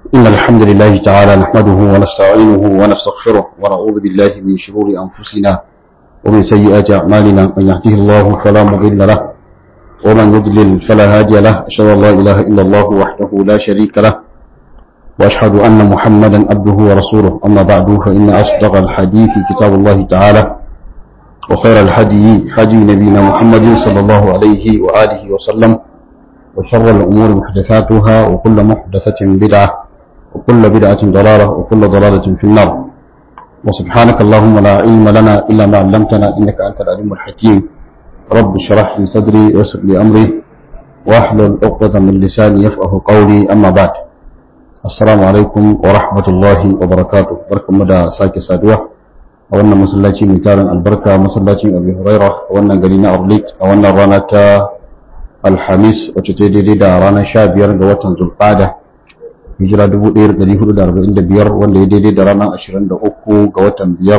إن الحمد لله تعالى نحمده ونستعينه ونستغفره ونعوذ بالله من شرور أنفسنا ومن سيئات أعمالنا من يهده الله فلا مضل له ومن يضلل فلا هادي له أشهد أن لا إله إلا الله وحده لا شريك له وأشهد أن محمدا عبده ورسوله أما بعد فإن أصدق الحديث كتاب الله تعالى وخير الهدي هدي نبينا محمد صلى الله عليه وآله وسلم وشر الأمور محدثاتها وكل محدثة بدعة وكل بدعة ضلالة وكل ضلالة في النار وسبحانك اللهم لا علم لنا إلا ما علمتنا إنك أنت العليم الحكيم رب اشرح لي صدري ويسر لي أمري واحلل عقدة من لساني يفقه قولي أما بعد السلام عليكم ورحمة الله وبركاته بركة مدى ساكي سادوة أولنا مسلاتي ميتارن البركة مسلاتي أبي هريرة أولنا قلينا أرليت أولنا رانا alhamis wacce ta daidai da ranar sha biyar ga watan zulfada hijira 1445 wanda ya daidai da ranar 23 ga watan biyar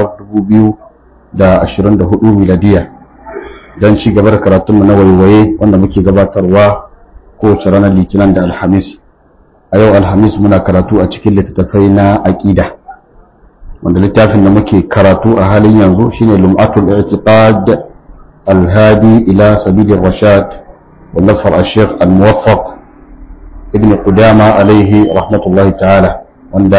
2024 miladiya don ci gaba da karatunmu na waiwaye wanda muke gabatarwa kowace ranar litinin da alhamis a yau alhamis muna karatu a cikin littattafai na aƙida wanda littafin da muke karatu a halin yanzu shine lum'atul i'tiqad alhadi ila sabilir rashad والنصر الشيخ الموفق ابن قدامة عليه رحمة الله تعالى وندا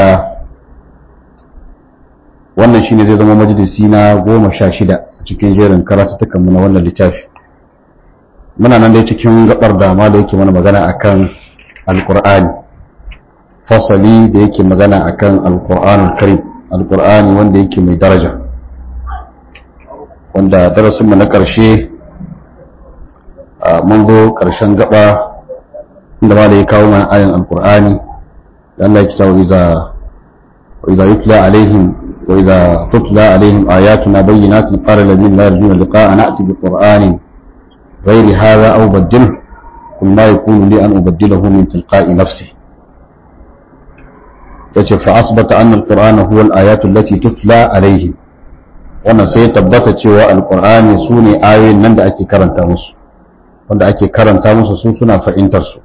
wannan shine zai zama majalisi na goma sha shida cikin jerin karatutukan mu na wannan littafi muna nan dai cikin gabar dama da yake mana magana akan alqur'ani fasali da yake magana akan alqur'anul karim alqur'ani wanda yake mai daraja wanda darasin mu na ƙarshe mun zo ƙarshen gaba inda ma da ya kawo mana ayan alkur'ani da Allah ya kitawa iza wa iza yutla alaihim wa iza tutla alaihim ayatuna bayyinatin qala alladhina la yarjuna liqa'a na'ti bi qur'anin ghairi hadha aw badil kun ma yakunu li an ubaddilahu min tilqa'i nafsi yace fa asbata anna alqur'ana huwa al-ayatu allati tutla alaihim wannan sai tabbata cewa alqur'ani sune ayoyin nan da ake karanta musu wanda ake karanta musu su suna fahimtar su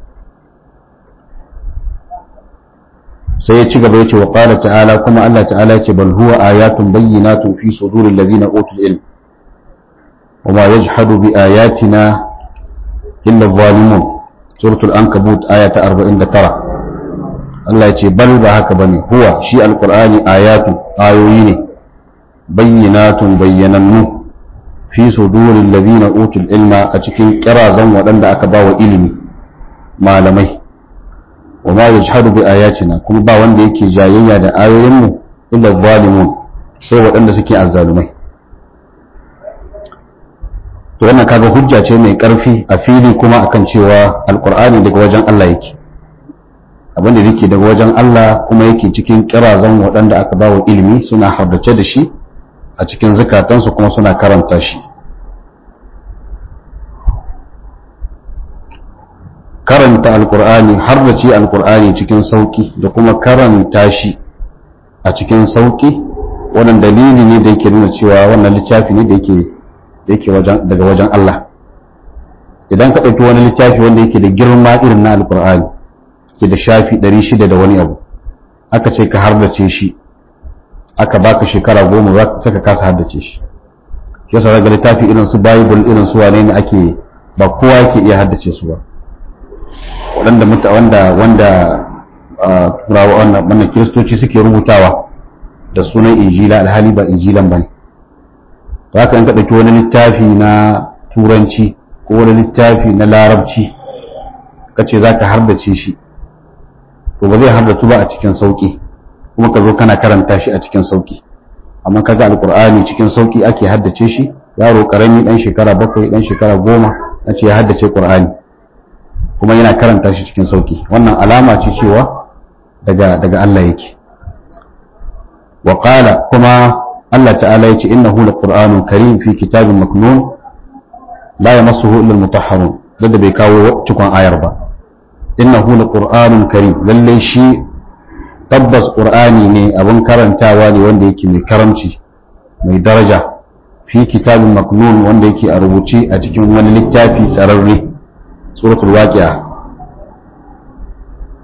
sai ya ci gaba ya ce wa ƙala ta'ala kuma Allah ta'ala ce bal huwa ayatun bayyinatun fi suduril ladina utul ilm wa ma yajhadu bi ayatina illa zalimun suratul ankabut aya ta 49 Allah ya ce bal ba haka bane huwa shi alqur'ani ayatu ayoyi ne bayyinatun bayyanannu fi sudurin ladina utul ilma a cikin kirazan waɗanda aka ba wa ilimi malamai wa ma yajhadu bi ayatina kuma ba wanda yake jayayya da ayoyinmu illa zalimun sai waɗanda suke azzalumai to wannan kaga hujja ce mai ƙarfi a fili kuma akan cewa alqur'ani daga wajen Allah yake abinda yake daga wajen Allah kuma yake cikin kirazan waɗanda aka ba wa ilimi suna hardace da shi a cikin zukatansu kuma suna karanta shi karanta alkur'ani har da ci alkur'ani cikin sauki da kuma karanta shi a cikin sauki wannan dalili ne da yake nuna cewa wannan littafi ne da yake daga wajen Allah idan ka ɗauki wani littafi wanda yake da girma irin na alkur'ani ke da shafi 600 da wani abu aka ce ka hardace shi aka baka shekara goma za ka saka kasa haddace shi yasa daga littafi irin su bible irin su wane ne ake ba kowa yake iya haddace su ba waɗanda muta wanda wanda turawa wannan kiristoci suke rubutawa da sunan injila alhali ba injilan bane to haka in ka ɗauki wani littafi na turanci ko wani littafi na larabci ka ce za ka hardace shi to ba zai hardatu ba a cikin sauƙi kuma ka zo kana karanta shi a cikin sauki amma kaga alkur'ani cikin sauki ake haddace shi yaro karami dan shekara bakwai dan shekara goma an ce ya haddace qur'ani kuma yana karanta shi cikin sauki wannan alama ce cewa daga daga Allah yake wa qala kuma Allah ta'ala yace innahu laqur'anun karim fi kitabin maknun la yamassuhu illa almutahharun da bai kawo cikon ayar ba innahu laqur'anun karim lalle shi tabbas ƙur'ani ne abin karantawa ne wanda yake mai karamci mai daraja fi kitabin maknun wanda yake a rubuce a cikin wani littafi tsararre suratul waqi'a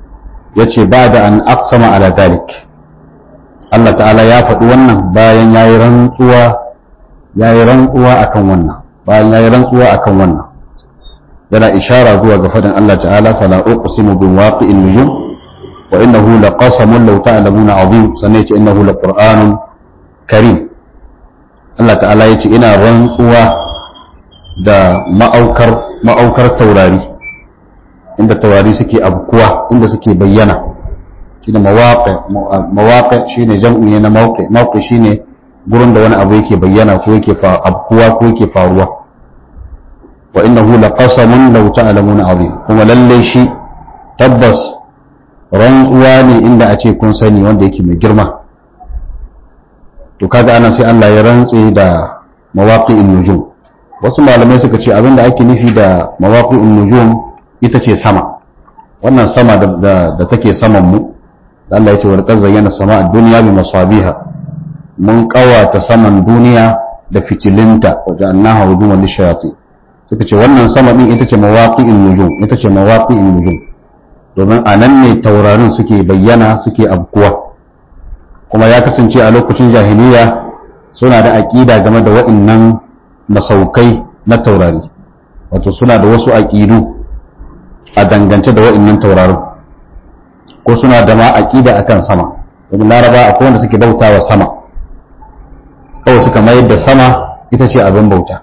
yace ba'da an aqsama ala dalik Allah ta'ala ya faɗi wannan bayan yayi rantsuwa yayi rantsuwa akan wannan bayan yayi rantsuwa akan wannan yana ishara zuwa ga fadin Allah ta'ala fala uqsimu bi waqi'in nujum wa innahu laqasamun law ta'lamuna azim sannan yace innahu laqur'anun karim Allah ta'ala yace ina rantsuwa da ma'aukar ma'aukar taurari inda taurari suke abkuwa inda suke bayyana shine mawaqi mawaqi shine jam'i ne na mawqi mawqi shine gurin da wani abu yake bayyana ko yake abkuwa ko yake faruwa wa innahu laqasamun law ta'lamuna azim kuma lalle shi tabbas rantsuwa ne inda a ce kun sani wanda yake mai girma to kaga ana sai Allah ya rantse da mawaqi'in nujum wasu malamai suka ce abinda ake nufi da mawaqi'in nujum ita ce sama wannan sama da da take saman mu da Allah ya ce wal qazzayna sama'a dunya bi masabiha mun kawata saman duniya da fitilinta wa ja'alnaha wujuhan lishayatin suka ce wannan sama din ita ce mawaqi'in nujum ita ce mawaqi'in nujum domin a nan ne taurarin suke bayyana suke abkuwa kuma ya kasance a lokacin jahiliya suna da aƙida game da wa'innan masaukai na taurari wato suna da wasu aƙidu a dangance da wa'innan taurarin ko suna da ma aƙida akan sama domin laraba akwai wanda suke bautawa sama kawai suka mayar da sama ita ce abin bauta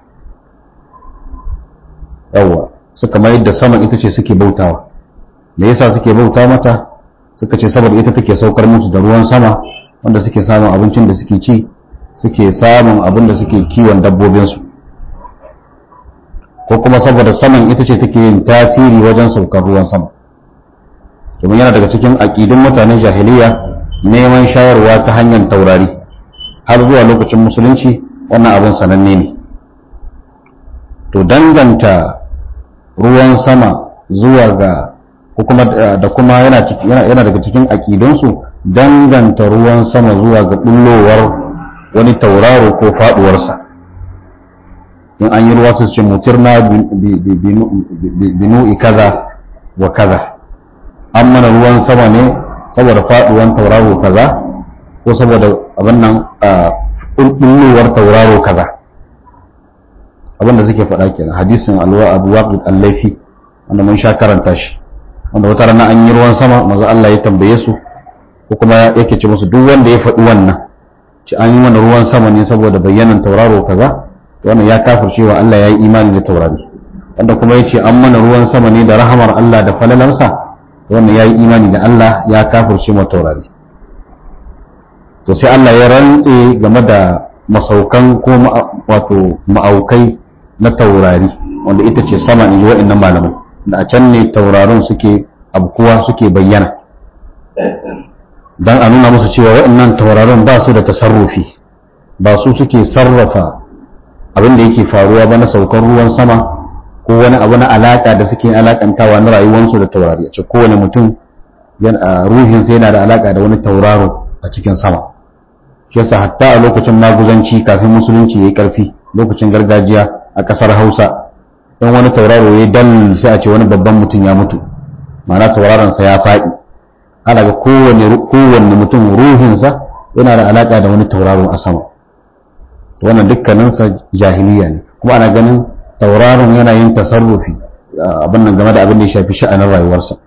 yawwa suka mayar da sama ita ce suke bautawa me yasa suke bauta mata suka ce saboda ita take saukar musu da ruwan sama wanda suke samun abincin da suke ci suke samun abin da suke kiwon dabbobinsu ko kuma saboda saman ita ce take yin tasiri wajen saukar ruwan sama domin yana daga cikin aƙidun mutanen jahiliya neman shayarwa ta hanyar taurari har zuwa lokacin musulunci wannan abin sananne ne to danganta ruwan sama zuwa ga da kuma yana daga cikin aƙidunsu danganta ruwan sama zuwa ga bullowar wani tauraro ko faduwarsa in an yi ruwa su ce mutirna binu'i kaza wa kaza an mana ruwan sama ne saboda faduwan tauraro kaza ko saboda abin nan bullowar tauraro kaza abinda suke faɗa kenan hadisin alwa abu waqid al-laifi wanda mun sha karanta shi wanda wata rana an yi ruwan sama maza Allah ya tambaye su ko kuma yake ce musu duk wanda ya faɗi wannan ci an yi mana ruwan sama ne saboda bayyanan tauraro kaza wannan ya kafir cewa Allah ya yi imani da taurari wanda kuma ya ce an mana ruwan sama ne da rahamar Allah da falalansa wannan ya yi imani da Allah ya kafir cewa taurari to sai Allah ya rantse game da masaukan ko wato ma'aukai na taurari wanda ita ce sama in ji wa'annan malamai da a can ne taurarin suke abkuwa suke bayyana don a nuna musu cewa waɗannan taurarin ba su da tasarrufi ba su suke sarrafa abin da yake faruwa ba na saukar ruwan sama ko wani abu na alaƙa da suke alaƙantawa na rayuwarsu da taurari a ce kowane mutum ruhinsa yana da alaƙa da wani tauraro a cikin sama shi yasa hatta a lokacin maguzanci kafin musulunci ya yi ƙarfi lokacin gargajiya a ƙasar hausa in wani tauraro ya dal sai a ce wani babban mutum ya mutu ma'ana tauraronsa ya faɗi ana ga kowanne mutum ruhinsa yana da alaƙa da wani tauraro a sama wannan dukkaninsa jahiliya ne kuma ana ganin tauraron yana yin tasarrufi abin nan game da abin da ya shafi sha'anin rayuwarsa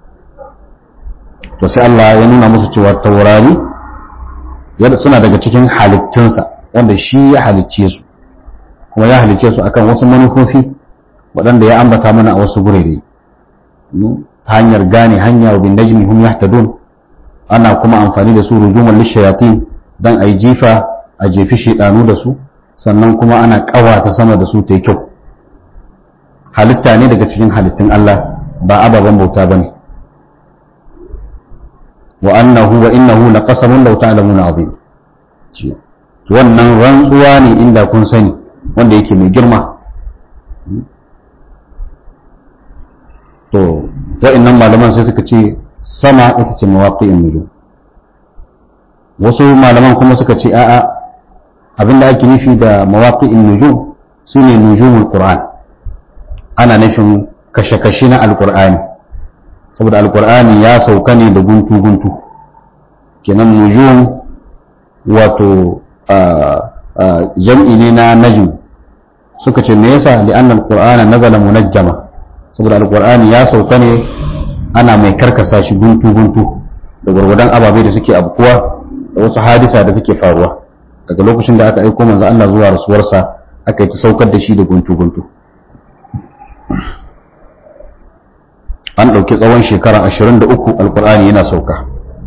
to sai Allah ya nuna musu cewa taurari suna daga cikin halittunsa wanda shi ya halicce su kuma ya halicce su akan wasu manufofi waɗanda ya ambata mana a wasu gurere ta hanyar gane hanya wa bin najmi hum yahtadun ana kuma amfani da su rujuman lishayatin dan ayi jifa a jefi shedanu da su sannan kuma ana kawata sama da su ta yi kyau halitta ne daga cikin halittun Allah ba ababen bauta bane wa annahu wa innahu laqasamun law ta'lamuna azim wannan rantsuwa ne inda kun sani wanda yake mai girma to wa'annan malaman sai suka ce sama ita ce mawaqi'in nujum wasu malaman kuma suka ce a'a abinda ake nufi da mawaqi'in nujum sune nujumul qur'an ana nufin kashe-kashe na alqur'ani saboda alkur'ani ya sauka ne da guntu-guntu kenan nujum wato jam'i ne na najm suka ce me yasa li'anna alqur'ana nazala munajjama saboda alqur'ani ya sauka ne ana mai karkasa shi guntu guntu da gurgudan ababai da suke abkuwa da wasu hadisa da suke faruwa daga lokacin da aka aiko manzo Allah zuwa rasuwarsa aka yi ta saukar da shi da guntu guntu an ɗauki tsawon shekara 23 alqur'ani yana sauka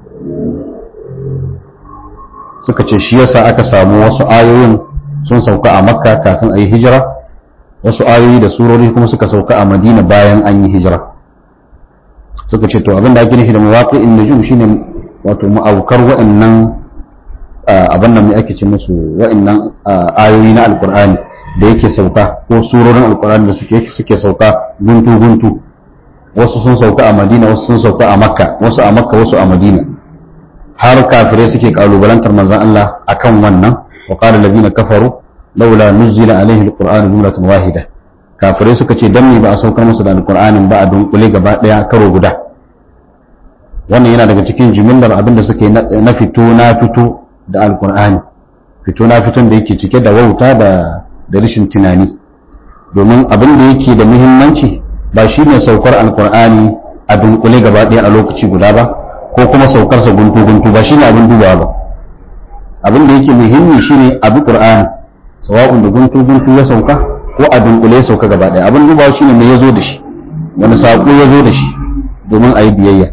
suka ce shi yasa aka samu wasu ayoyin sun sauka a makka kafin a yi hijira wasu ayoyi da surori kuma suka sauka a madina bayan an yi hijira suka ce to abinda ake nufi da mawaƙi'in nujum shine wato ma'aukar wa'annan abin nan mai ake ce musu wa'annan ayoyi na alkur'ani da yake sauka ko surorin alkur'ani da suke suke sauka guntu guntu wasu sun sauka a madina wasu sun sauka a makka wasu a makka wasu a madina har kafirai suke kalubalantar manzon Allah akan wannan wa qala alladhina kafaru laula nuzila alaihi alqur'anu jumlatan wahida kafirai suka ce dan me ba a saukar musu da alqur'anin ba a dunkule gaba daya karo guda wannan yana daga cikin jimillar abin da suke na fito na fito da alqur'ani fito na fiton da yake cike da wauta da da rashin tunani domin abin da yake da muhimmanci ba shine saukar alqur'ani a dunkule gaba daya a lokaci guda ba ko kuma saukarsa guntu-guntu ba shine abin dubawa ba abin da yake muhimmi shine abu qur'ani sawa'un da guntu-guntu ya sauka ko a dunkule ya sauka gaba daya abin dubawa shine me yazo da shi wani sako ya zo da shi domin a yi biyayya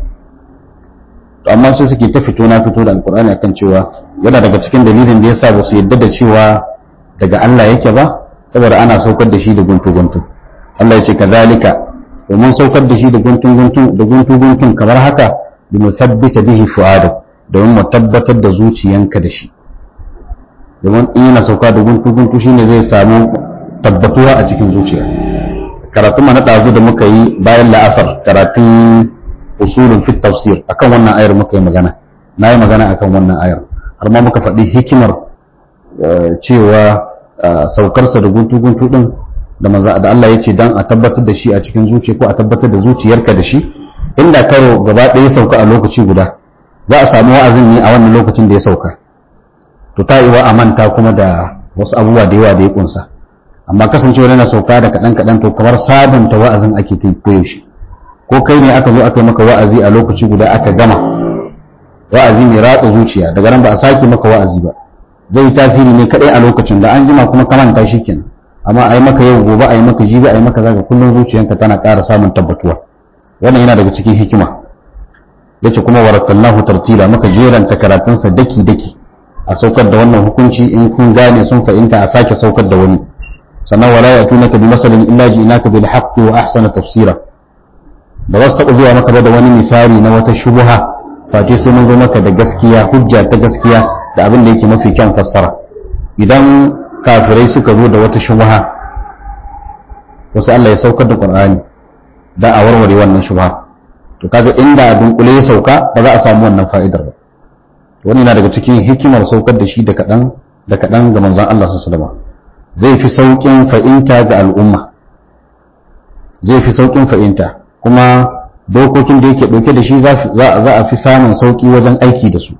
to amma sai suke ta fito na fito da alqur'ani akan cewa yana daga cikin dalilin da yasa ba su yadda da cewa daga Allah yake ba saboda ana saukar da shi da guntu-guntu Allah ya ce kazalika domin saukar da shi da guntun-guntun da guntu-guntun kamar haka limusabbita bihi fu'adak domin mu tabbatar da zuciyanka da shi domin in yana sauka da guntu guntu shine zai samu tabbatuwa a cikin zuciya karatun mana ɗazu da muka yi bayan la'asar karatun usulun fit tafsir akan wannan ayar muka yi magana na yi magana akan wannan ayar har ma muka faɗi hikimar cewa saukarsa da guntu guntu din da maza da Allah ya ce dan a tabbatar da shi a cikin zuciya ko a tabbatar da zuciyarka da shi inda karo gaba ɗaya sauka a lokaci guda za a samu wa'azin ne a wannan lokacin da ya sauka to ta iwa a manta kuma da wasu abubuwa da yawa da ya kunsa amma kasancewa yana sauka da kaɗan kaɗan to kamar sabunta wa'azin ake ta koyaushe ko kai ne aka zo aka yi maka wa'azi a lokaci guda aka gama wa'azi mai ratsa zuciya daga nan ba a sake maka wa'azi ba zai yi tasiri ne kaɗai a lokacin da an jima kuma ka manta shi kenan amma a yi maka yau gobe a yi maka jibi a yi maka zaga kullum zuciyanka tana ƙara samun tabbatuwa wannan yana daga cikin hikima yace kuma warattalnahu tartila maka jeranta karatunsa daki daki a saukar da wannan hukunci in kun gane sun fahimta a sake saukar da wani sannan wala yatunaka bi masalin illa ji'naka bil haqqi wa ahsana tafsira ba za su taɓa zuwa maka ba da wani misali na wata shubuha face sai mun zo maka da gaskiya hujja ta gaskiya da abin da yake mafi kyan fassara idan kafirai suka zo da wata shubuha wasu Allah ya saukar da Qur'ani da a warware wannan shubha to kaga inda a dunkule ya sauka ba za a samu wannan fa'idar ba wani na daga cikin hikimar saukar da shi da kaɗan da kaɗan ga manzon Allah sallallahu zai fi saukin fa'inta ga al'umma zai fi saukin fa'inta kuma dokokin da yake ɗauke da shi za a fi samun sauki wajen aiki da su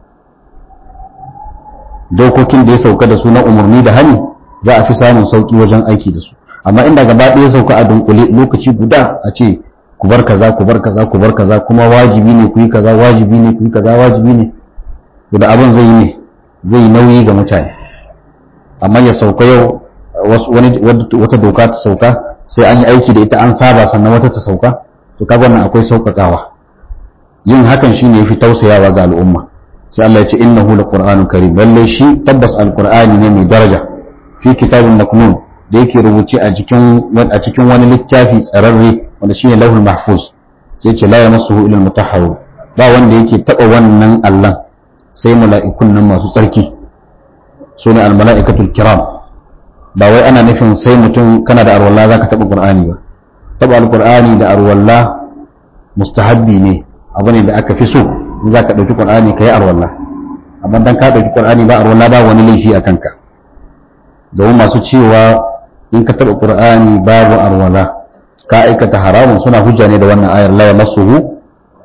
dokokin da ya sauka da su na umarni da hani za a fi samun sauki wajen aiki da su amma inda gaba ɗaya sauka a dunkule lokaci guda a ce ku bar kaza ku bar kaza ku bar kaza kuma wajibi ne ku yi kaza wajibi ne ku yi kaza wajibi ne da abin zai yi ne zai nauyi ga mutane amma ya sauka yau wani wata doka ta sauka sai an yi aiki da ita an saba sannan wata ta sauka to kaga wannan akwai sauƙaƙawa yin hakan shine yafi tausayawa ga al'umma sai Allah ya ce innahu laqur'anun karim lalle shi tabbas alqur'ani ne mai daraja fi kitabin maknun da yake rubuce a cikin a cikin wani littafi tsararre wanda shine lauhul mahfuz sai ce la yamassuhu illa almutahharun ba wanda yake taba wannan Allah sai mala'ikun nan masu tsarki sune almala'ikatul kiram ba wai ana nufin sai mutum kana da arwalla zaka taba qur'ani ba taba alqur'ani da arwalla mustahabbi ne abu ne da aka fi so in zaka dauki qur'ani kai arwalla amma dan ka dauki qur'ani ba arwalla ba wani laifi a kanka domin masu cewa in ka taɓa ƙur'ani babu arwala ka aikata haramun suna hujja ne da wannan ayar la yamassuhu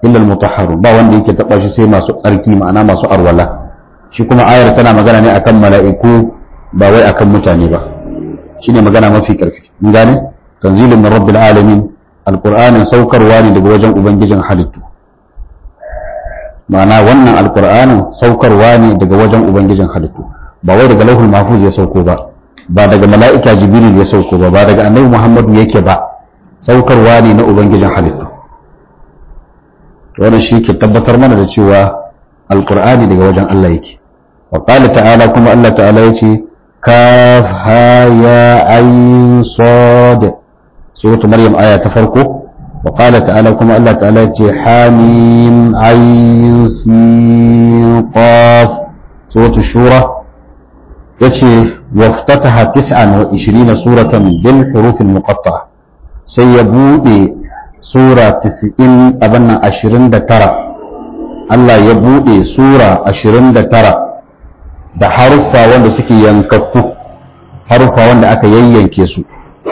illa al-mutahharun ba wanda yake taba shi sai masu tsarki ma'ana masu arwala shi kuma ayar tana magana ne akan mala'iku ba wai akan mutane ba shine magana mafi karfi mun gane tanzilun min rabbil alamin alqur'anin saukarwa ne daga wajen ubangijin halittu ma'ana wannan alqur'anin saukarwa ne daga wajen ubangijin halittu ba wai daga lauhul mahfuz ya sauko ba ba daga mala'ika jibril ya sauko ba ba daga annabi muhammadu yake ba saukarwa ne na ubangijin halittu wannan shi ke tabbatar mana da cewa alqur'ani daga wajen Allah yake wa qala ta'ala kuma Allah ta'ala yace kaf ha ya ayn sad suratu maryam aya ta farko wa qala ta'ala kuma Allah ta'ala yace hamim ayn sin qaf suratu shura yace waftataha 29 suratan bil huruf al muqatta'a sai ya bude sura 90 abin nan 29 Allah ya bude sura 29 da haruffa wanda suke yankakku haruffa wanda aka yayyanke su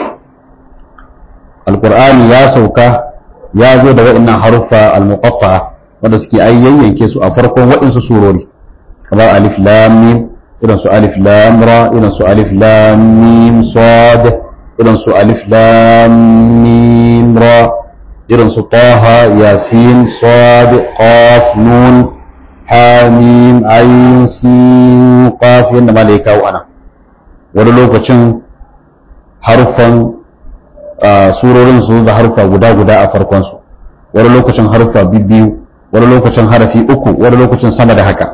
alqur'ani ya sauka ya zo da wa'annan haruffa al-muqatta'a wanda suke yayyanke su a farkon waɗansu surori kamar alif lam mim irin su alif lam ra irin su alif lam mim sad irin su alif lam mim ra irin su taha yasin sad qaf nun ha mim ayin sin qaf yanda ma da ya kawo ana wani lokacin harfan surorin su da harfa guda guda a farkon su wani lokacin harfa biyu wani lokacin harafi uku wani lokacin sama da haka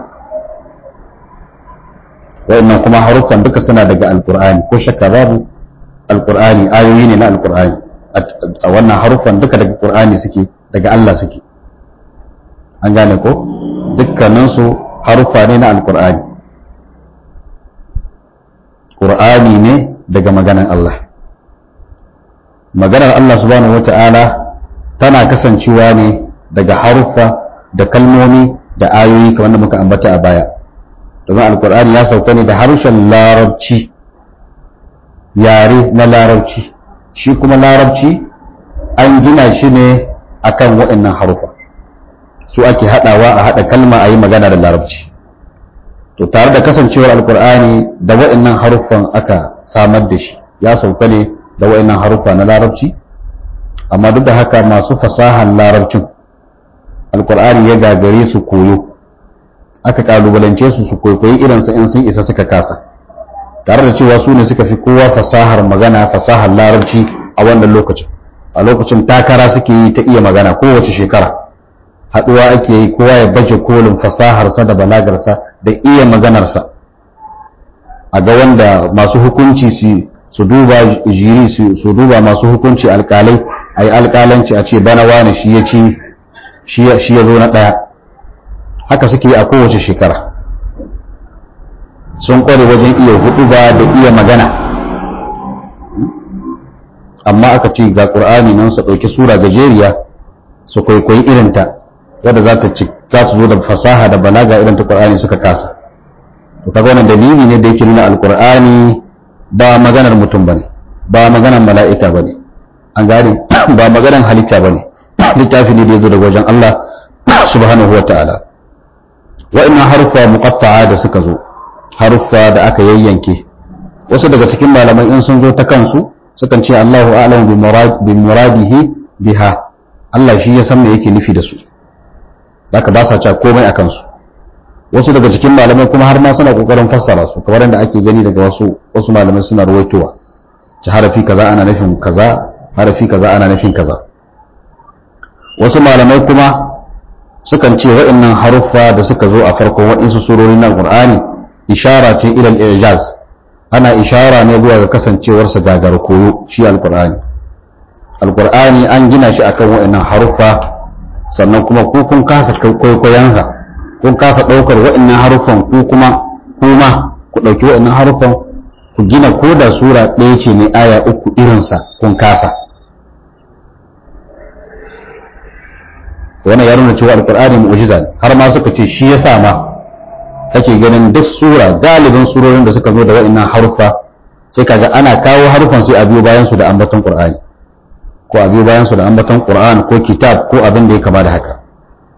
wayannan kuma haruffan duka suna daga alkur'ani ko shakka babu alkur'ani ayoyi ne na alkur'ani a wannan haruffan duka daga qur'ani suke daga Allah suke an gane ko dukkaninsu haruffa ne na alkur'ani qur'ani ne daga maganan Allah maganar Allah subhanahu wata'ala tana kasancewa ne daga haruffa da kalmomi da ayoyi kamar da muka ambata a baya domin alkur'ani ya sauka ne da harshen larabci yare na larabci shi kuma larabci an gina shi ne akan waɗannan harufa su ake haɗawa a haɗa kalma a yi magana da larabci to tare da kasancewar alkur'ani da waɗannan haruffan aka samar da shi ya sauka ne da waɗannan haruffa na larabci amma duk da haka masu fasahan larabcin alkur'ani ya gagare su koyo aka kalubalance su su kwaikwayi irinsa in sun isa suka kasa tare da cewa su ne suka fi kowa fasahar magana fasahar larabci a wannan lokacin a lokacin takara suke yi ta iya magana kowace shekara haɗuwa ake yi kowa ya baje kolin fasaharsa da balagarsa da iya maganarsa a ga wanda masu hukunci su duba jiri su duba masu hukunci alkalai a yi alkalanci a ce bana wani shi ya ci shi ya zo na ɗaya haka suke a kowace shekara sun kware wajen iya hudu ba da iya magana amma aka ce ga ƙur'ani nan su ɗauki sura gajeriya su kwaikwayi irinta wadda za ta za su zo da fasaha da balaga irin ta ƙur'ani suka kasa to kaga wannan dalili ne da yake nuna alƙur'ani ba maganar mutum bane ba maganar mala'ika bane an gane ba maganar halitta bane littafi ne da ya zo daga wajen Allah subhanahu wa ta'ala wa'annan haruffa muqatta'a da suka zo haruffa da aka yayyanke wasu daga cikin malamai in sun zo ta kansu sukan ce Allahu a'lamu bi muradihi biha Allah shi ya san me yake nufi da su zaka ba sa cewa komai a kansu wasu daga cikin malamai kuma har ma suna kokarin fassara su kamar yadda ake gani daga wasu wasu malamai suna ruwaitowa ci harafi kaza ana nufin kaza harafi kaza ana nufin kaza wasu malamai kuma sukan ce wa'annan haruffa da suka zo a farkon wa'insu surori na Qur'ani ishara ce ilal ijaz ana ishara ne zuwa ga kasancewarsa gagar koyo shi alqur'ani alqur'ani an gina shi akan wa'annan haruffa sannan kuma ku kun kasa kwaikwayon kun kasa daukar wa'annan haruffan ku kuma kuma ku dauki wa'annan haruffan ku gina ko da sura ɗaya ce ne aya uku irinsa kun kasa wannan ya nuna cewa alkur'ani mu'jiza ne har ma suka ce shi yasa ma kake ganin duk sura galibin surorin da suka zo da wa'annan harufa sai kaga ana kawo harufan sai a biyo bayan su da ambaton qur'ani ko a biyo bayan su da ambaton qur'an ko kitab ko abin da ya kama da haka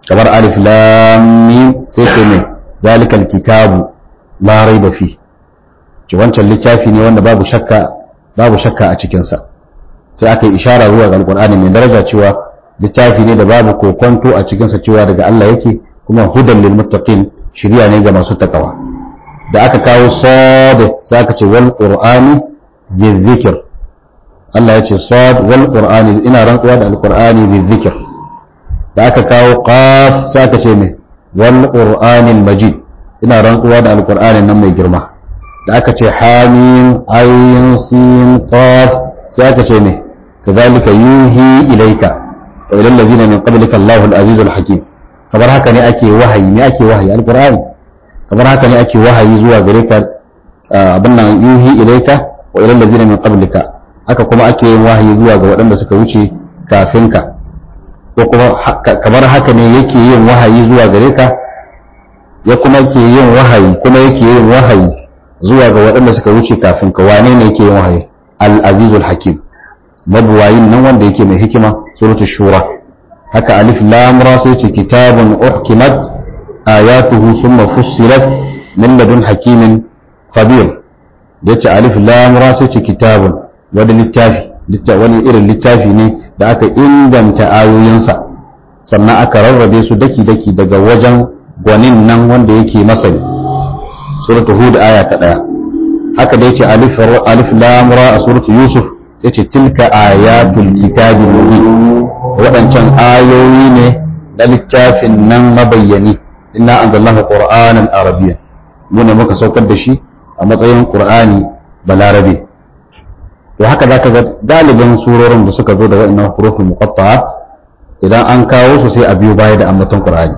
kamar alif lam mim sai ce mai zalikal kitabu la raiba fi ce wancan littafi ne wanda babu shakka babu shakka a cikin sa sai aka yi ishara zuwa ga alqur'ani mai daraja cewa littafi ne da babu kokonto a cikin sa cewa daga Allah yake kuma hudan lil muttaqin shiriya ne ga masu takawa da aka kawo sad sai aka ce wal qur'ani bizikr Allah ya ce sad wal qur'ani ina rantsuwa da alqur'ani bizikr da aka kawo qaf sai aka ce me wal qur'anil majid ina rantsuwa da alqur'anin nan mai girma da aka ce hamim ayin sin qaf sai aka ce me kadhalika yuhi ilayka wa ila allazina min qablika Allahu al-azizul hakim kamar haka ne ake wahayi me ake wahayi alqur'ani kamar haka ne ake wahayi zuwa gare ka abin nan yuhi ilayka wa ila allazina min qablika haka kuma ake yin wahayi zuwa ga waɗanda suka wuce kafin ka ko kuma kamar haka ne yake yin wahayi zuwa gare ka ya kuma ke yin wahayi kuma yake yin wahayi zuwa ga waɗanda suka wuce kafin ka wane ne yake yin wahayi al-azizul hakim mabuwayin nan wanda yake mai hikima suratul shura haka alif lam ra sai ce kitabun uhkimat ayatuhu thumma fussilat min ladun hakimin khabir da yace alif lam ra sai ce kitabun wani littafi wani irin littafi ne da aka inganta ayoyinsa sannan aka rarrabe su daki-daki daga wajen gwanin nan wanda yake masani suratul hud aya ta daya haka da yace alif alif lam ra a suratul yusuf yace tilka ayatul kitabi mubin wadancan ayoyi ne na littafin nan mabayyani inna anzalnahu qur'anan arabiyyan mu ne muka saukar da shi a matsayin qur'ani balarabe to haka zaka ga galibin surorin da suka zo da wa'annan hurufin muqatta'a idan an kawo su sai a biyo baya da ambaton qur'ani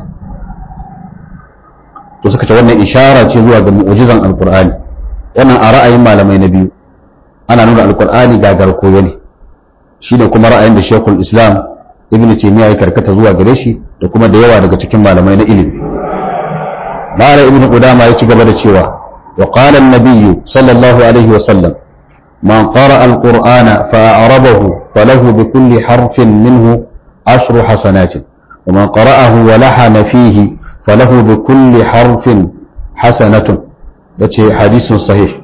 to suka ce wannan ishara ce zuwa ga mu'jizan alqur'ani wannan a ra'ayin malamai na biyu ana nuna alqur'ani gagar koyo ne shi da kuma ra'ayin da shekul islam ibn taymiya ya karkata zuwa gare shi da kuma da yawa daga cikin malamai na ilimi ma'ana ibn qudama ya ci gaba da cewa wa qala an-nabiy sallallahu alaihi wa sallam man qara'a al-qur'ana fa a'rabahu falahu bi kulli harfin minhu ashru hasanatin ومن قرأه ولحن فيه فله بكل حرف حسنة yace hadisun sahih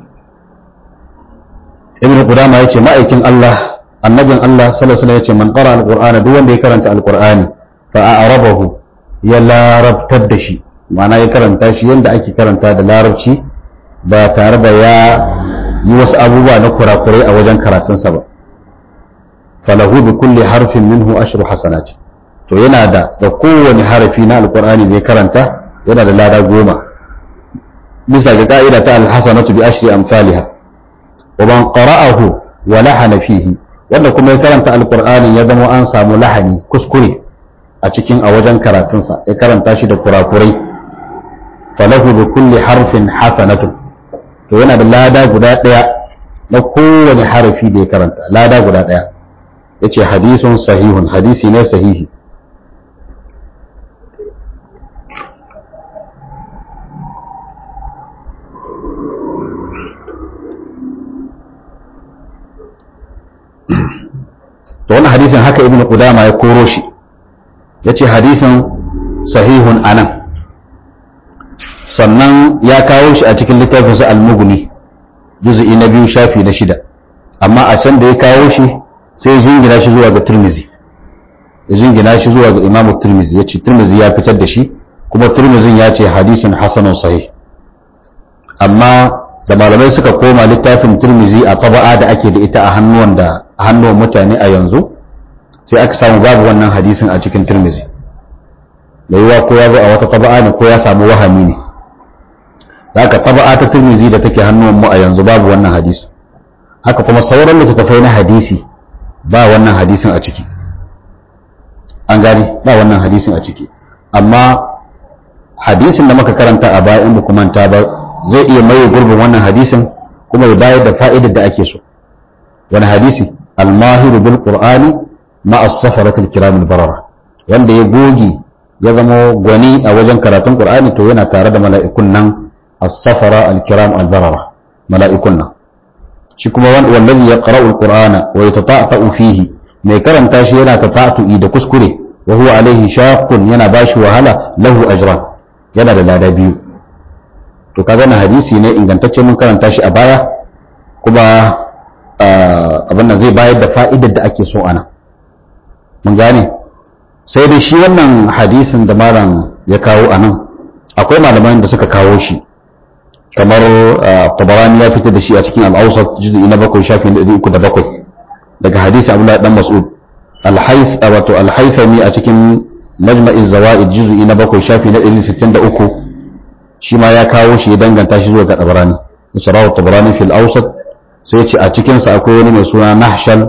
ibn qudama yace ma'aikin Allah annabin Allah sallallahu alaihi wasallam yace man qara alqur'ana duk wanda ya karanta alqur'ani fa a'rabahu ya larabtar da shi ma'ana ya karanta shi yanda ake karanta da larabci ba tare da ya yi wasu abubuwa na kurakurai a wajen karatunsa ba falahu bi kulli harfin minhu ashru hasanati to yana da da kowane harafi na alqur'ani da ya karanta yana da lada goma bisa ga ka'ida ta alhasanatu bi ashri amsalha wa man qara'ahu wa lahana fihi wanda kuma ya karanta alqur'ani ya zama an samu lahani kuskure a cikin a wajen karatunsa ya karanta shi da kurakurai falahu bi kulli harfin hasanatu to yana da lada guda daya na kowane harafi da ya karanta lada guda daya yace hadisun sahihun hadisi ne sahihi to wannan hadisin haka ibnu qudama ya koro shi yace hadisin sahihun anan sannan ya kawo shi a cikin littafin sa al-mughni juz'i na biyu shafi na shida amma a can da ya kawo shi sai ya jingina shi zuwa ga tirmizi ya jingina shi zuwa ga imamu tirmizi yace tirmizi ya fitar da shi kuma tirmizin ya ce hadisin hasanun sahih amma da malamai suka koma littafin tirmizi a taba'a da ake da ita a hannuwan da a hannuwan mutane a yanzu sai aka samu babu wannan hadisin a cikin tirmizi da yiwa ko ya zo a wata taba'a ne ko ya samu wahami ne da haka taba'a ta tirmizi da take hannuwan mu a yanzu babu wannan hadisi haka kuma sauran littattafai na hadisi ba wannan hadisin a ciki an gane ba wannan hadisin a ciki amma hadisin da muka karanta a baya in ba manta ba zai iya maye gurbin wannan hadisin kuma ya bayar da fa'idar da ake so wani hadisi almahiru bil qur'ani ma as-safaratil kiramil barara wanda ya goge ya zama gwani a wajen karatun qur'ani to yana tare da mala'ikun nan as-safara al-kiram al-barara mala'ikun nan shi kuma wallazi yaqra'u al-qur'ana wa yatata'u fihi mai karanta shi yana tata'tu'i da kuskure wa huwa alaihi shaqqun yana bashi wahala lahu ajran yana da lada biyu to kaga na hadisi ne ingantacce mun karanta shi a baya kuma abin nan zai bayar da fa'idar da ake so ana mun gane sai dai shi wannan hadisin da malam ya kawo a nan akwai malaman da suka kawo shi kamar tabarani ya fitar da shi a cikin al'ausar juzu'i na bakwai shafi na uku da bakwai daga hadisi abdullahi dan mas'ud alhais wato alhaithami a cikin majma'iz zawaid juzu'i na bakwai shafi na 163 shi ma ya kawo shi ya danganta shi zuwa ga tabarani isra'u tabarani fil awsat sai ce a cikin sa akwai wani mai suna nahshal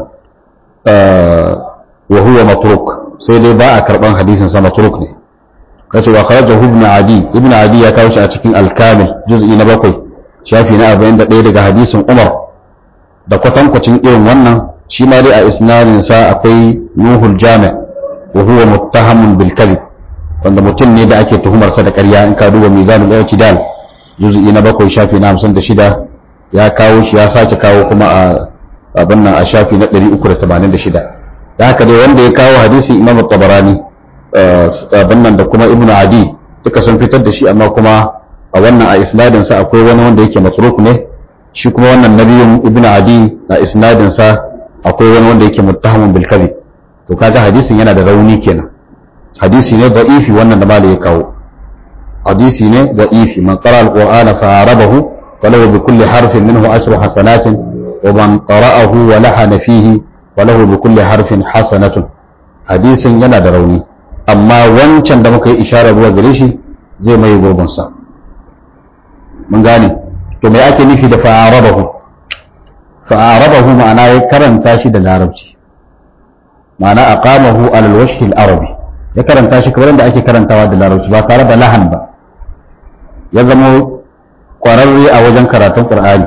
wa huwa matruk sai dai ba a karban hadisin sa matruk ne kace wa kharajahu ibn adi ibn adi ya kawo shi a cikin al-kamil juz'i na bakwai shafi na 41 daga hadisin umar da kwatankwacin irin wannan shi ma dai a isnadin sa akwai nuhul jami' wa huwa muttahamun bil kadhib wanda mutum ne da ake tuhumar sa da ƙarya in ka duba mizanul i'tidal juz'i na bakwai shafi na 56 ya kawo shi ya sake kawo kuma a abin nan a shafi na 386 da haka dai wanda ya kawo hadisi imam tabarani abin nan da kuma ibnu adi duka sun fitar da shi amma kuma a wannan a isnadin sa akwai wani wanda yake matruk ne shi kuma wannan nabiyun ibnu adi a isnadin sa akwai wani wanda yake muttahamun bil kadhib to kaga hadisin yana da rauni kenan hadisi ne da'ifi wannan da malai ya kawo hadisi ne da'ifi man qara al-qur'ana fa arabahu falahu bi kulli harfin minhu ashru hasanatin wa man qara'ahu wa lahana fihi falahu bi kulli harfin hasanatun hadisin yana da rauni amma wancan da muka yi isharar zuwa gare shi zai mai gurbinsa mun gane to mai ake nufi da fa'arabahu fa'arabahu ma'ana ya karanta shi da larabci ma'ana aqamahu alal wajhi al-arabi ya karanta shi kamar da ake karantawa da larabci ba tare da lahan ba ya zama kwararre a wajen karatun qur'ani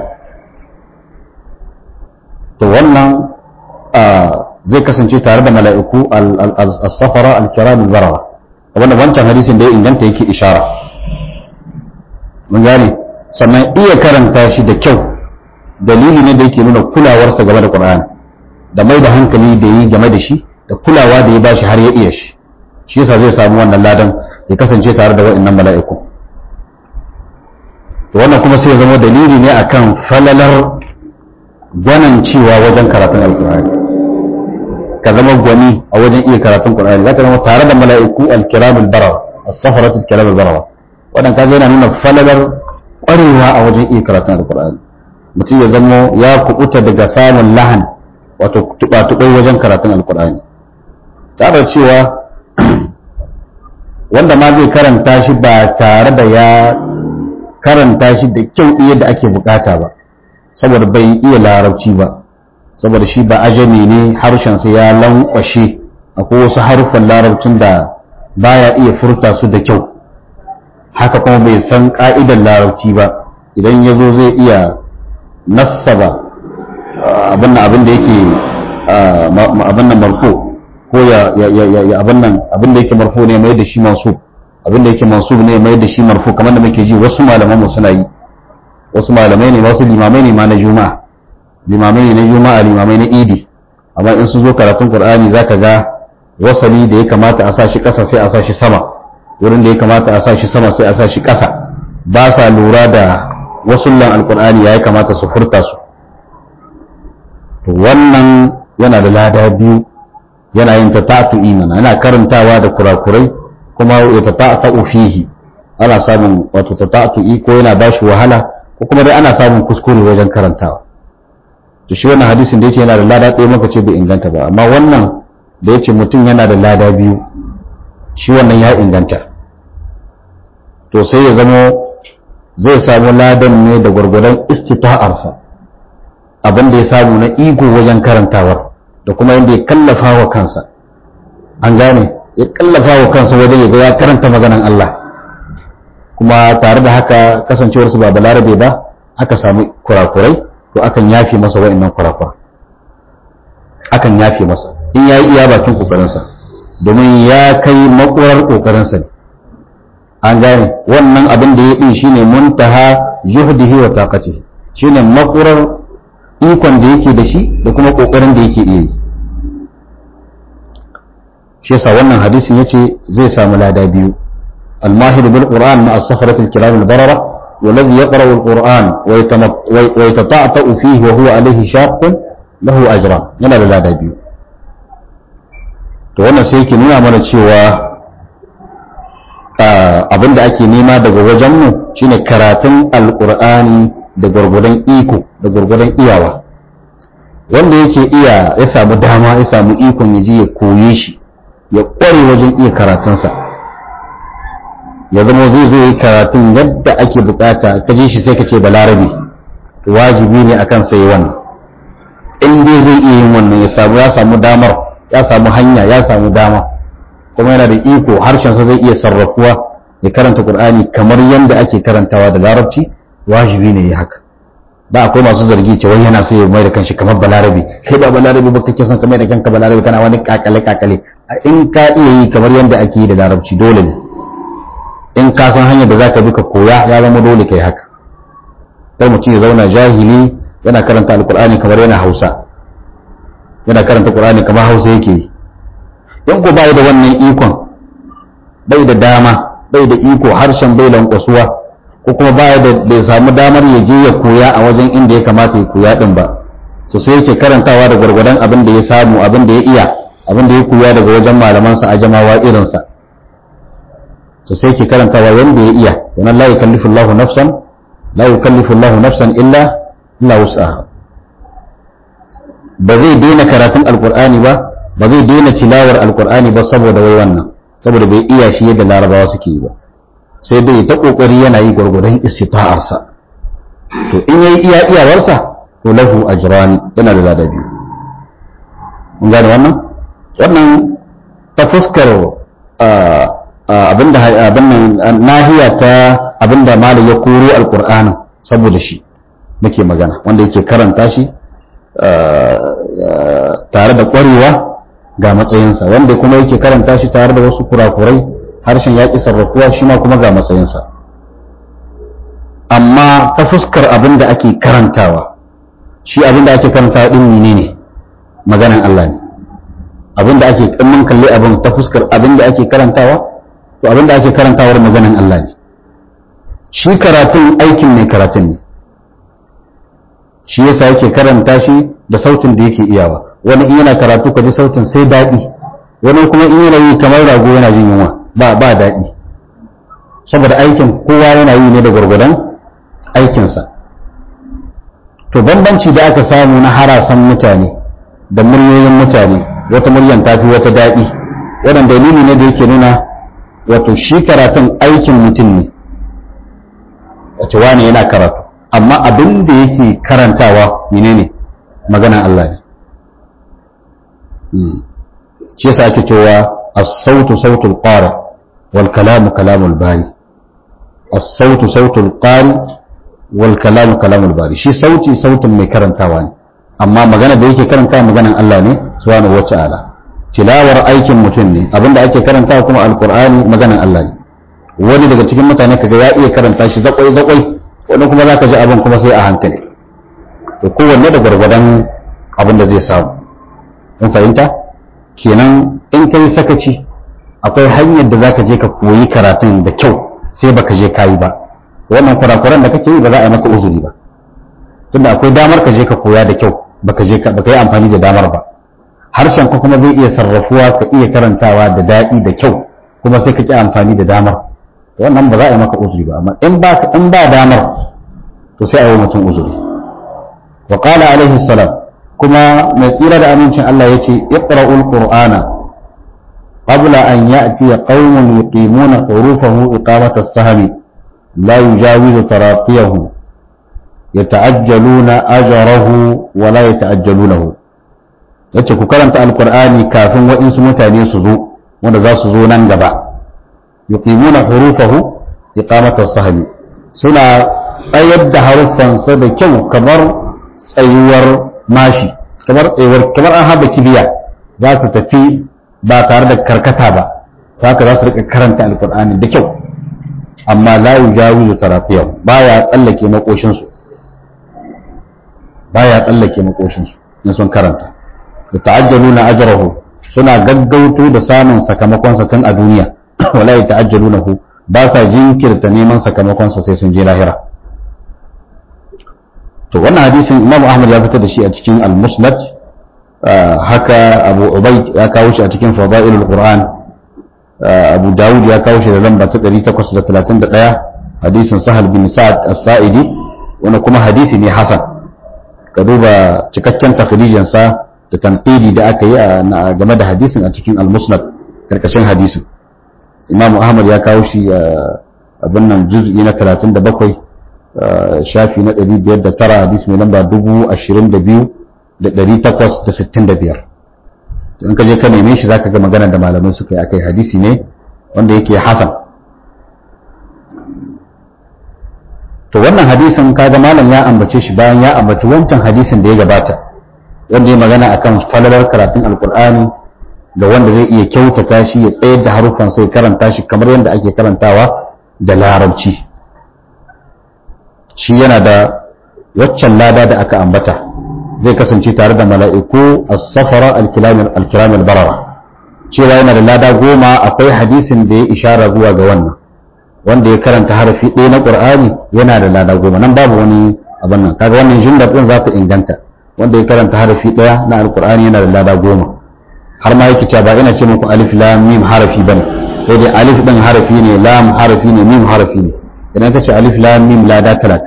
to wannan zai kasance tare da mala'iku al-safara al-kiram al-barara wanda wancan hadisin da ya inganta yake ishara mun gane sannan iya karanta shi da kyau dalili ne da yake nuna kulawarsa game da Qur'ani da mai da hankali da yi game da shi da kulawa da ya bashi har ya iya shi shi yasa zai samu wannan ladan ya kasance tare da wa'annan mala'iku wannan kuma sai ya zama dalili ne akan falalar gwanancewa wajen karatun alkur'ani ka zama gwani a wajen iya karatun qur'ani zaka zama tare da mala'iku al-kiramul barar as-safarat al-kiramul barar wannan kaga yana nuna falalar kwarewa a wajen iya karatun alkur'ani mutum ya zama ya kubuta daga samun lahan wato tuba-tubai wajen karatun alkur'ani tare cewa wanda ma zai karanta shi ba tare da ya karanta shi da kyau yadda ake bukata ba saboda bai iya larabci ba saboda shi ba ajami ne harshensa ya lankwashe akwai wasu haruffan larabcin da baya iya furta su da kyau haka kuma bai san ka'idar larabci ba idan ya zo zai iya nassaba abin abin da yake abin nan marfo ko ya abin nan abin da yake marfo ne mai da shi mansub abin da yake mansub ne mai da shi marfo kamar da muke ji wasu malaman mu suna yi wasu malamai ne wasu limamai ne ma na juma'a limamai ne na juma'a limamai na idi amma in sun zo karatun qur'ani zaka ga wasali da ya kamata a sa shi ƙasa sai a sa shi sama wurin da ya kamata a sa shi sama sai a sa shi ƙasa ba sa lura da wasullan alqur'ani ya kamata su furta su to wannan yana da lada biyu yana yin tata'atu imana yana karantawa da kurakurai kuma ya tata'atu fihi ana samun wato tata'atu ko yana bashi wahala ko kuma dai ana samun kuskure wajen karantawa to shi wannan hadisin da yace yana da lada ɗaya maka ce bai inganta ba amma wannan da yace mutum yana da lada biyu shi wannan ya inganta to sai ya zamo zai samu ladan ne da gwargwadon istita'arsa abin da ya samu na ego wajen karantawar da kuma yadda ya kallafa wa kansa an gane ya kallafa wa kansa wajen ya ga ya karanta maganan Allah kuma tare da haka kasancewarsu ba balarabe ba aka samu kurakurai to akan yafe masa wa'annan kurakura akan yafe masa in ya yi iya bakin kokarinsa domin ya kai makurar kokarinsa ne an gane wannan abin da ya ɗin shine muntaha juhdihi wa taqatihi shine makurar ikon da yake da shi da kuma kokarin da yake iya yi shi yasa wannan hadisin yace zai samu lada biyu الماهر بالقرآن مع السفرة الكرام البررة والذي يقرأ القرآن ويتطعطأ فيه وهو عليه شاق له أجران yana da lada biyu to wannan sai yake nuna mana cewa abinda ake nema daga wajenmu shine karatun alkur'ani da gwargwadon iko da gwargwadon iyawa wanda yake iya ya samu dama ya samu ikon ya je ya koye shi ya kware wajen iya karatunsa ya zama zai zo yi karatun yadda ake bukata ka je shi sai ka ce balarabe wajibi ne akan sai wannan in dai zai iya yin wannan ya samu ya samu damar ya samu hanya ya samu dama kuma yana da iko harshensa zai iya sarrafuwa ya karanta qur'ani kamar yadda ake karantawa da larabci wajibi ne ya haka da akwai masu zargi cewa yana sai ya mai da kanshi kamar balarabe kai ba balarabe ba kake son kamar da kanka balarabe kana wani kakale kakale in ka iya yi kamar yadda ake yi da larabci dole ne in ka san hanyar da zaka bi ka koya ya zama dole kai haka kai mutum ya zauna jahili yana karanta alkur'ani kamar yana hausa yana karanta qur'ani kamar hausa yake yi in ko bai da wannan ikon bai da dama bai da iko harshen bai lankwasuwa ko kuma bai da bai samu damar ya je ya koya a wajen inda ya kamata ya koya din ba so sai yake karantawa da gwargwadon abin da ya samu abin da ya iya abin da ya koya daga wajen malamansa a jamawa irinsa so sai yake karantawa yanda ya iya wannan la yukallifu Allahu nafsan la yukallifu Allahu nafsan illa illa wus'aha ba zai daina karatun alqur'ani ba ba zai daina tilawar alqur'ani ba saboda wai wannan saboda bai iya shi yadda larabawa suke yi ba sai dai ta kokari yana yi gwargwadon istita'arsa to in yayi iya iyawarsa to lahu ajrani yana da lada biyu mun gane wannan wannan ta fuskar abinda abin nan nahiya ta abinda malam ya koro alqur'anin saboda shi muke magana wanda yake karanta shi tare da ƙwarewa ga matsayinsa wanda kuma yake karanta shi tare da wasu kurakurai harshen yaƙi sarrafuwa shi ma kuma ga matsayinsa amma ta fuskar abin da ake karantawa shi abin da ake karantawa ɗin mene ne maganan Allah ne abin da ake mun kalli abin ta fuskar abin da ake karantawa to abin da ake karantawar maganan Allah ne shi karatun aikin mai karatun ne shi yasa yake karanta shi da sautin da yake iyawa wani in yana karatu ka ji sautin sai daɗi wani kuma in yana yi kamar rago yana jin yunwa ba ba daɗi saboda aikin kowa yana yi ne da gwargwadon aikinsa to bambanci da aka samu na harasan mutane da muryoyin mutane wata muryan tafi wata daɗi wannan dalili ne da yake nuna wato shi karatun aikin mutum ne wace wane yana karatu amma abin da yake karantawa menene maganan Allah ne shi yasa ake cewa as-sautu sautul qari wal kalamu kalamul bari as-sautu sautul qari wal kalamu kalamul bari shi sauti sautin mai karantawa ne amma magana da yake karantawa maganan Allah ne subhanahu wata'ala tilawar aikin mutum ne abinda ake karantawa kuma alqur'ani maganan Allah ne wani daga cikin mutane kaga ya iya karanta shi zakwai zakwai wani kuma zaka ji abin kuma sai a hankali to kowanne da gwargwadon abin da zai samu in fahimta kenan in kai sakaci akwai hanyar da zaka je ka koyi karatun da kyau sai baka je kayi ba wannan kurakuran da kake yi ba za a yi maka uzuri ba tunda akwai damar ka je ka koya da kyau baka je baka yi amfani da damar ba harshen ka kuma zai iya sarrafuwa ka iya karantawa da daɗi da kyau kuma sai ka ki amfani da damar wannan ba za a yi maka uzuri ba amma in ba in ba damar to sai a yi mutum uzuri wa qala alaihi salam kuma mai tsira da amincin Allah yace iqra'ul qur'ana qabla an ya'ti qaumun yuqimuna hurufahu iqamata as-sahmi la yujawizu taraqiyahu yata'ajjaluna ajrahu wa la yata'ajjalunahu yace ku karanta alqur'ani kafin wa'insu mutane su zo wanda za su zo nan gaba yuqimuna hurufahu iqamata as-sahmi suna tsayar da haruffansa da kyau kamar tsayuwar mashi kamar tsayuwar kamar an haɗa kibiya za ta tafi ba tare da karkata ba to haka za su rika karanta alkur'ani da kyau amma la yujawizu tarafiyahu baya tsallake makoshin su baya tsallake makoshin su in sun karanta da ta'ajjaluna ajrahu suna gaggauto da samun sakamakon sa tun a duniya wala yata'ajjalunahu ba sa jinkirta neman sakamakon sa sai sun je lahira to wannan hadisin Imam Ahmad ya fitar da shi a cikin Al-Musnad haka Abu Ubayd ya kawo shi a cikin Fadailul Qur'an Abu Dawud ya kawo shi da lamba ta 831 hadisin Sahal bin Sa'ad As-Sa'idi wani kuma hadisi ne hasan ka duba cikakken takhrijin sa da tanqidi da aka yi game da hadisin a cikin Al-Musnad karkashin hadisin Imam Ahmad ya kawo shi abin nan juz'i na 37 shafi na 509 hadisi mai lamba 22,865 in ka je ka neme shi zaka ga magana da malamai suka yi akai hadisi ne wanda yake hasan to wannan hadisin kaga malam ya ambace shi bayan ya ambaci wancan hadisin da ya gabata wanda ya magana akan falalar karatun alkur'ani da wanda zai iya kyautata shi ya tsayar da haruffan sai karanta shi kamar yadda ake karantawa da larabci shi yana da waccan lada da aka ambata zai kasance tare da mala'iku as-safara al-kiram al-barara cewa yana da lada goma akwai hadisin da ya ishara zuwa ga wannan wanda ya karanta harafi ɗaya na ƙur'ani yana da lada goma nan babu wani abin nan kaga wannan jumlar ɗin za ta inganta wanda ya karanta harafi ɗaya na alƙur'ani yana da lada goma har ma yake cewa ba ina ce muku alif lam mim harafi bane sai dai alif ɗin harafi ne lam harafi ne mim harafi ne idan ka ce alif lam mim lada talatin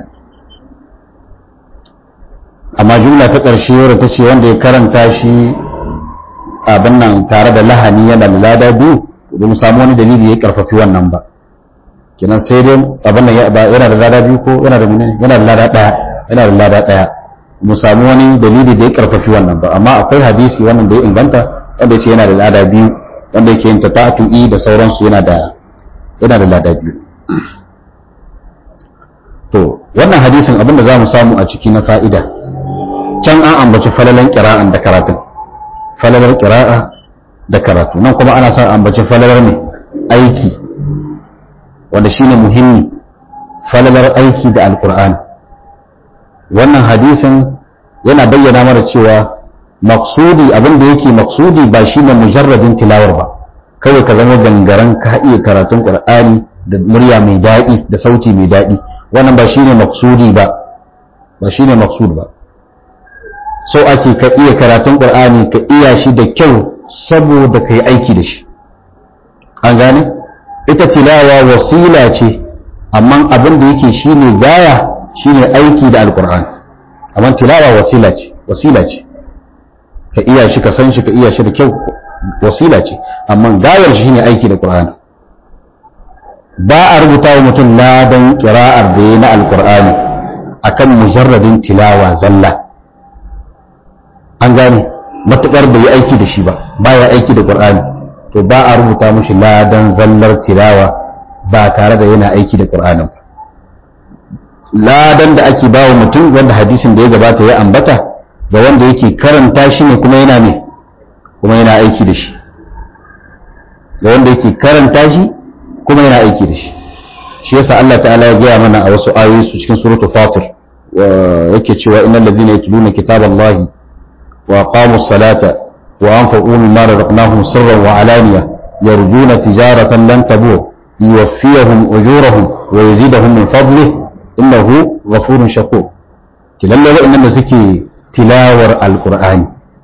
amma jumla ta ƙarshe wadda ta ce wanda ya karanta shi abin nan tare da lahani yana da lada biyu ba mu samu wani dalili ya karfafi wannan ba kenan sai dai abin nan yana da lada biyu ko yana da menene yana da lada ɗaya yana da lada ɗaya mu samu wani dalili da ya karfafi wannan ba amma akwai hadisi wannan da ya inganta wanda ya ce yana da lada biyu wanda yake yin tata'atu'i da sauransu yana da yana da lada biyu to wannan hadisin abin da za mu samu a ciki na fa'ida can an ambaci falalan kira'an da karatun falalar kira'a da karatu nan kuma ana son ambaci falalar mai aiki wanda shine muhimmi falalar aiki da alkur'ani wannan hadisin yana bayyana mana cewa maksudi abin da yake maksudi ba shine mujarradin tilawar ba kawai ka zama gangaren ka iya karatun qur'ani da murya mai daɗi da sauti mai daɗi wannan ba shine maksudi ba ba shine maksud ba so ake ka iya karatun ƙur'ani ka iya shi da kyau saboda ka yi aiki da shi an gane ita tilawa wasila ce amma abin da yake shi ne gaya shi ne aiki da alƙur'ani amma tilawa wasila ce wasila ce ka iya shi ka san shi ka iya shi da kyau wasila ce amma gayar shi ne aiki da ƙur'ani ba a rubuta wa mutum ladan ƙira'ar da ya na alƙur'ani akan mujarradin tilawa zalla an gane matuƙar bai yi aiki da shi ba baya aiki da ƙur'ani to ba a rubuta mushi ladan zallar tilawa ba tare da yana aiki da ƙur'anin ba ladan da ake bawa mutum wanda hadisin da ya gabata ya ambata ga wanda yake karanta shi ne kuma yana ne kuma yana aiki da shi ga wanda yake karanta shi kuma yana aiki da shi shi yasa Allah ta'ala ya gaya mana a wasu ayoyi su cikin suratul fatir yake cewa innal ladzina yatluna kitaballahi وأقاموا الصلاة وأنفقوا مما رزقناهم سرا وعلانية يرجون تجارة لن تبور ليوفيهم أجورهم ويزيدهم من فضله إنه غفور شكور كلا إنما سكي تلاور القرآن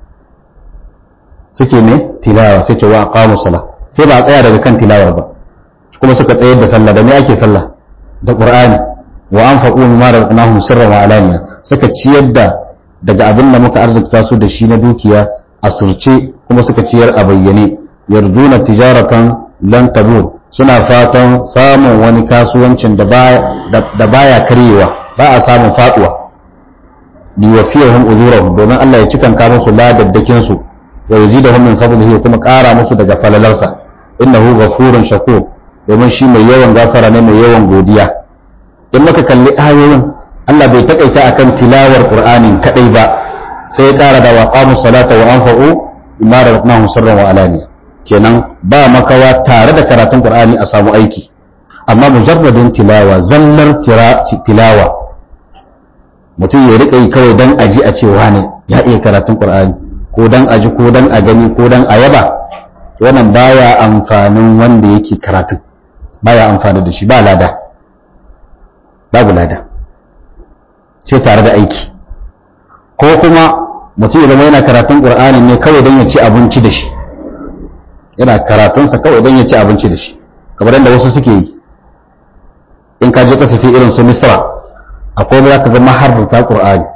سكي ne tilawa sai ce wa aqamu sala sai ba a tsaya daga kan tilawar ba kuma suka tsayar da sallah da me ake sallah da qur'ani wa anfaqu mimma razaqnahum sirran wa alaniya suka ciyar da daga abin da muka arzikta su da shi na dukiya a surce kuma suka ciyar a bayyane yarjuna tijaratan lan tabur suna fatan samun wani kasuwancin da baya karyewa ba a samun faduwa liwafiyahum ujurahum domin Allah ya cikan ka musu ladaddakin su wa yazidahum min fadlihi kuma ƙara musu daga falalarsa innahu ghafurun shakur domin shi mai yawan gafara ne mai yawan godiya in muka kalli ayoyin Allah bai takaita akan tilawar Qur'anin kadai ba sai ya ƙara da waqamu salata wa anfaqu bima razaqnahum sirran wa alaniya kenan ba makawa tare da karatun Qur'ani a samu aiki amma mujarradin tilawa zallar tilawa mutum ya rika yi kawai dan aji a cewa ne ya iya karatun Qur'ani ko dan aji ko dan a gani ko dan a yaba wannan baya amfanin wanda yake karatun baya amfani da shi ba lada babu lada sai tare da aiki ko kuma mutum ya zama yana karatun qur'ani ne kawai dan ya ci abinci da shi yana karatunsa kawai dan ya ci abinci da shi kamar yadda wasu suke yi in ka je kasa irin su misra akwai za ka ga maharrata qur'ani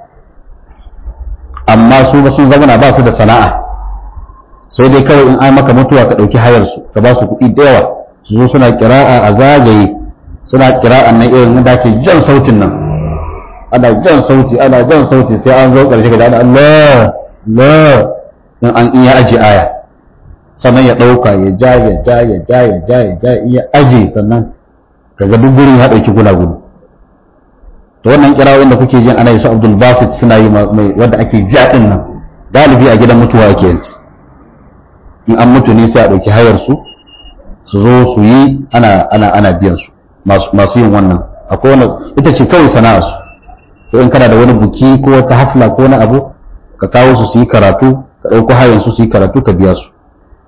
amma su ba sun zama ba su da sana'a sai dai kawai in ai maka mutuwa ka ɗauki hayar su ka ba su kuɗi da yawa su zo suna kira'a a zagaye suna kira'an nan irin da ke jan sautin nan ana jan sauti ana jan sauti sai an zo ƙarshe ga da Allah Allah in an iya aji aya sannan ya ɗauka ya ja ya ja ya ja ya ja ya ja iya aji sannan kaga duk gurin ya ɗauki gulagudu to wannan kirawoyin da kuke jin ana yi su Abdul Basit suna yi mai wanda ake ja din nan galibi a gidan mutuwa ake yanci in an mutu ne sai a ɗauki hayar su su zo su yi ana ana ana biyan su masu yin wannan akwai wanda ita ce kawai sana'ar su to in kana da wani buki ko wata hafla ko wani abu ka kawo su su yi karatu ka ɗauko hayan su su yi karatu ka biya su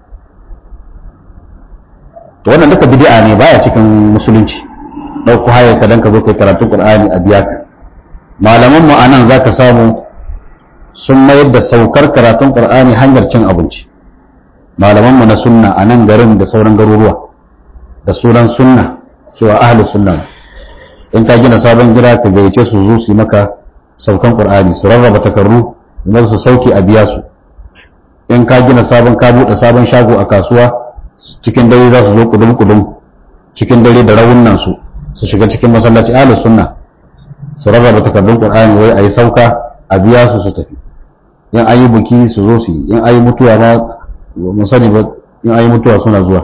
to wannan duka bid'a ne baya cikin musulunci ɗauko hayar ka dan ka zo kai karatu qur'ani a biya ka malaman mu anan zaka samu sun mayar da saukar karatun qur'ani hanyar cin abinci malaman mu na sunna a nan garin da sauran garuruwa da sunan sunna cewa ahlus sunna in ka gina sabon gida ka gayyace su zo su yi maka saukan qur'ani su rarraba takarru kuma su sauke a biya su in ka gina sabon ka buɗe sabon shago a kasuwa cikin dare za su zo kudum kudum cikin dare da rawunan su su shiga cikin masallaci ahlus sunna su rarraba takardun qur'ani wai ayi sauka a biya su su tafi in ayi buki su zo su yi in ayi mutuwa ma mun sani ba in ayi mutuwa suna zuwa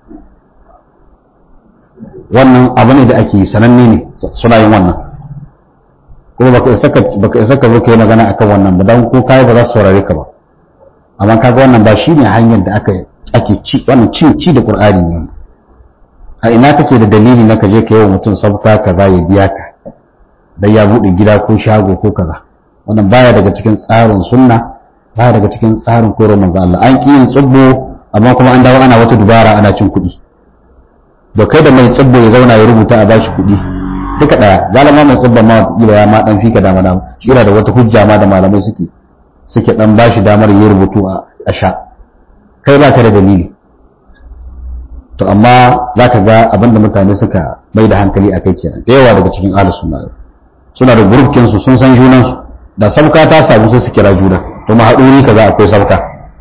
wannan abu ne da ake sananne ne suna yin wannan kuma baka isa ka baka isa ka zo kai magana akan wannan ba dan ko kai ba za su saurare ka ba amma kaga wannan ba shine hanyar da aka ake ci wannan ci ci da qur'ani ne a ina kake da dalili na ka je ka yi wa mutum sabta kaza ya biya ka dan ya bude gida ko shago ko kaza wannan baya daga cikin tsarin sunna baya daga cikin tsarin koyarwar manzo Allah an ki yin tsubbo amma kuma an dawo ana wata dubara ana cin kuɗi da kai da mai tsibbo ya zauna ya rubuta a bashi kuɗi duka ɗaya galama mai tsibban ma wata ya ma dan fika dama dama kira da wata hujja ma da malamai suke suke dan bashi damar ya rubutu a sha kai ba ka da dalili to amma za ka ga abinda mutane suka mai da hankali a kai kenan da yawa daga cikin ahlus sunna suna da gurufkin su sun san junan su da sabka ta samu sai su kira juna to ma haɗuri kaza akwai sabka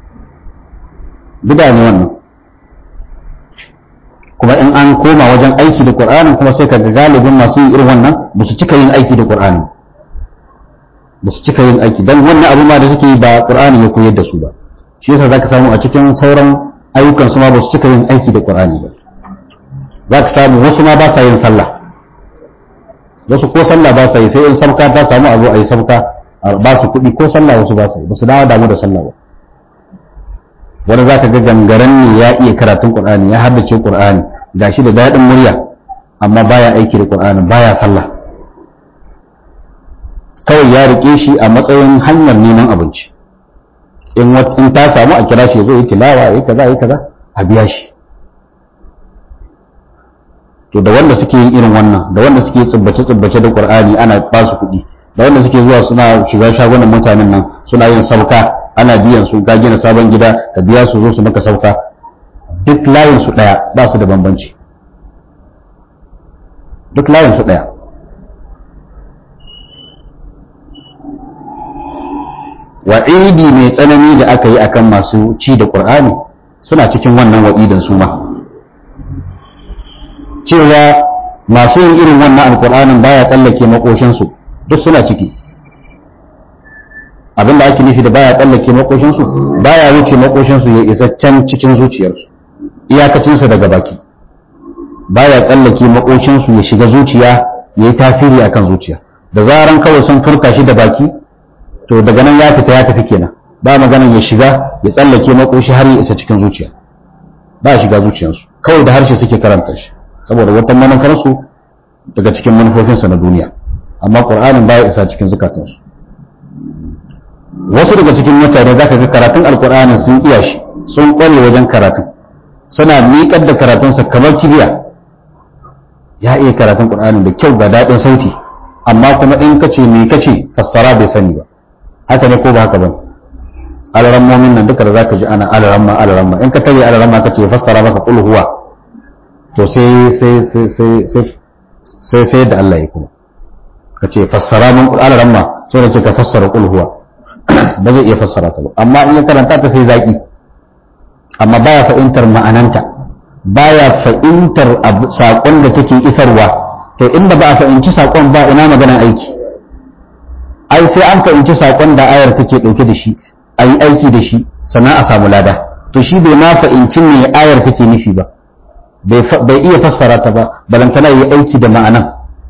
bida ne wannan kuma in an koma wajen aiki da Qur'anin kuma sai kaga galibin masu yin irin wannan ba su cika yin aiki da Qur'ani ba su cika yin aiki dan wannan abu ma da suke yi ba Qur'ani ya koyar da su ba shi yasa zaka samu a cikin sauran ayyukan su ma ba su cika yin aiki da Qur'ani ba zaka samu wasu ma ba sa yin sallah wasu ko sallah ba sa yi sai in sabka ta samu a zo a yi sabka ba su kuɗi ko sallah wasu ba sa yi ba su dawo damu da sallah ba wanda za ka ga gangaren ne ya iya karatun ƙur'ani ya haddace ƙur'ani ga shi da daɗin murya amma baya aiki da ƙur'ani baya sallah kawai ya riƙe shi a matsayin hanyar neman abinci in ta samu a kira shi ya zo yi tilawa ya kaza ya kaza a biya shi to da wanda suke yin irin wannan da wanda suke tsubbace tsubbace da ƙur'ani ana ba su kuɗi da wanda suke zuwa suna shiga shagunan mutanen nan suna yin sauka ana biyan su ka gina sabon gida ka biya su zo su maka sauka duk layin su daya ba su da bambanci duk layin su daya wa'idi mai tsanani da aka yi akan masu ci da qur'ani suna cikin wannan wa'idan su ma cewa masu yin irin wannan alqur'anin baya tsallake makoshin duk suna ciki abinda ake nufi da baya tsallake makoshinsu baya wuce makoshinsu ya isa can cikin zuciyarsu iyakacinsa daga baki baya tsallake makoshinsu ya shiga zuciya ya yi tasiri akan zuciya da zaran kawai sun furta shi da baki to daga nan ya fita ya tafi kenan ba maganan ya shiga ya tsallake makoshi har ya isa cikin zuciya ba shiga zuciyarsu kawai da harshe suke karanta shi saboda wata manufarsu daga cikin manufofinsa na duniya amma ƙur'anin baya isa cikin zukatansu wasu daga cikin mutane zaka ga karatun alkur'ani sun iya shi sun kware wajen karatun suna miƙar da karatunsa kamar kibiya ya iya karatun qur'ani da kyau ga daɗin sauti amma kuma in ka ce me kace fassara bai sani ba haka ne ko ba haka ba alarammomin nan duka da zaka ji ana alaramma alaramma in ka tare alaramma kace fassara maka qul huwa to sai sai sai sai sai sai da Allah ya kuma kace fassara min qul alaramma so da ka fassara qul huwa ba zai iya fassara ta ba amma in ya karanta ta sai zaki amma baya fahimtar ma'ananta baya fahimtar saƙon da take isarwa to inda ba a fahimci saƙon ba ina maganan aiki ai sai an fahimci saƙon da ayar take ɗauke da shi a yi aiki da shi sannan a samu lada to shi bai ma fahimci me ayar take nufi ba bai iya fassara ta ba balantana yi aiki da ma'anan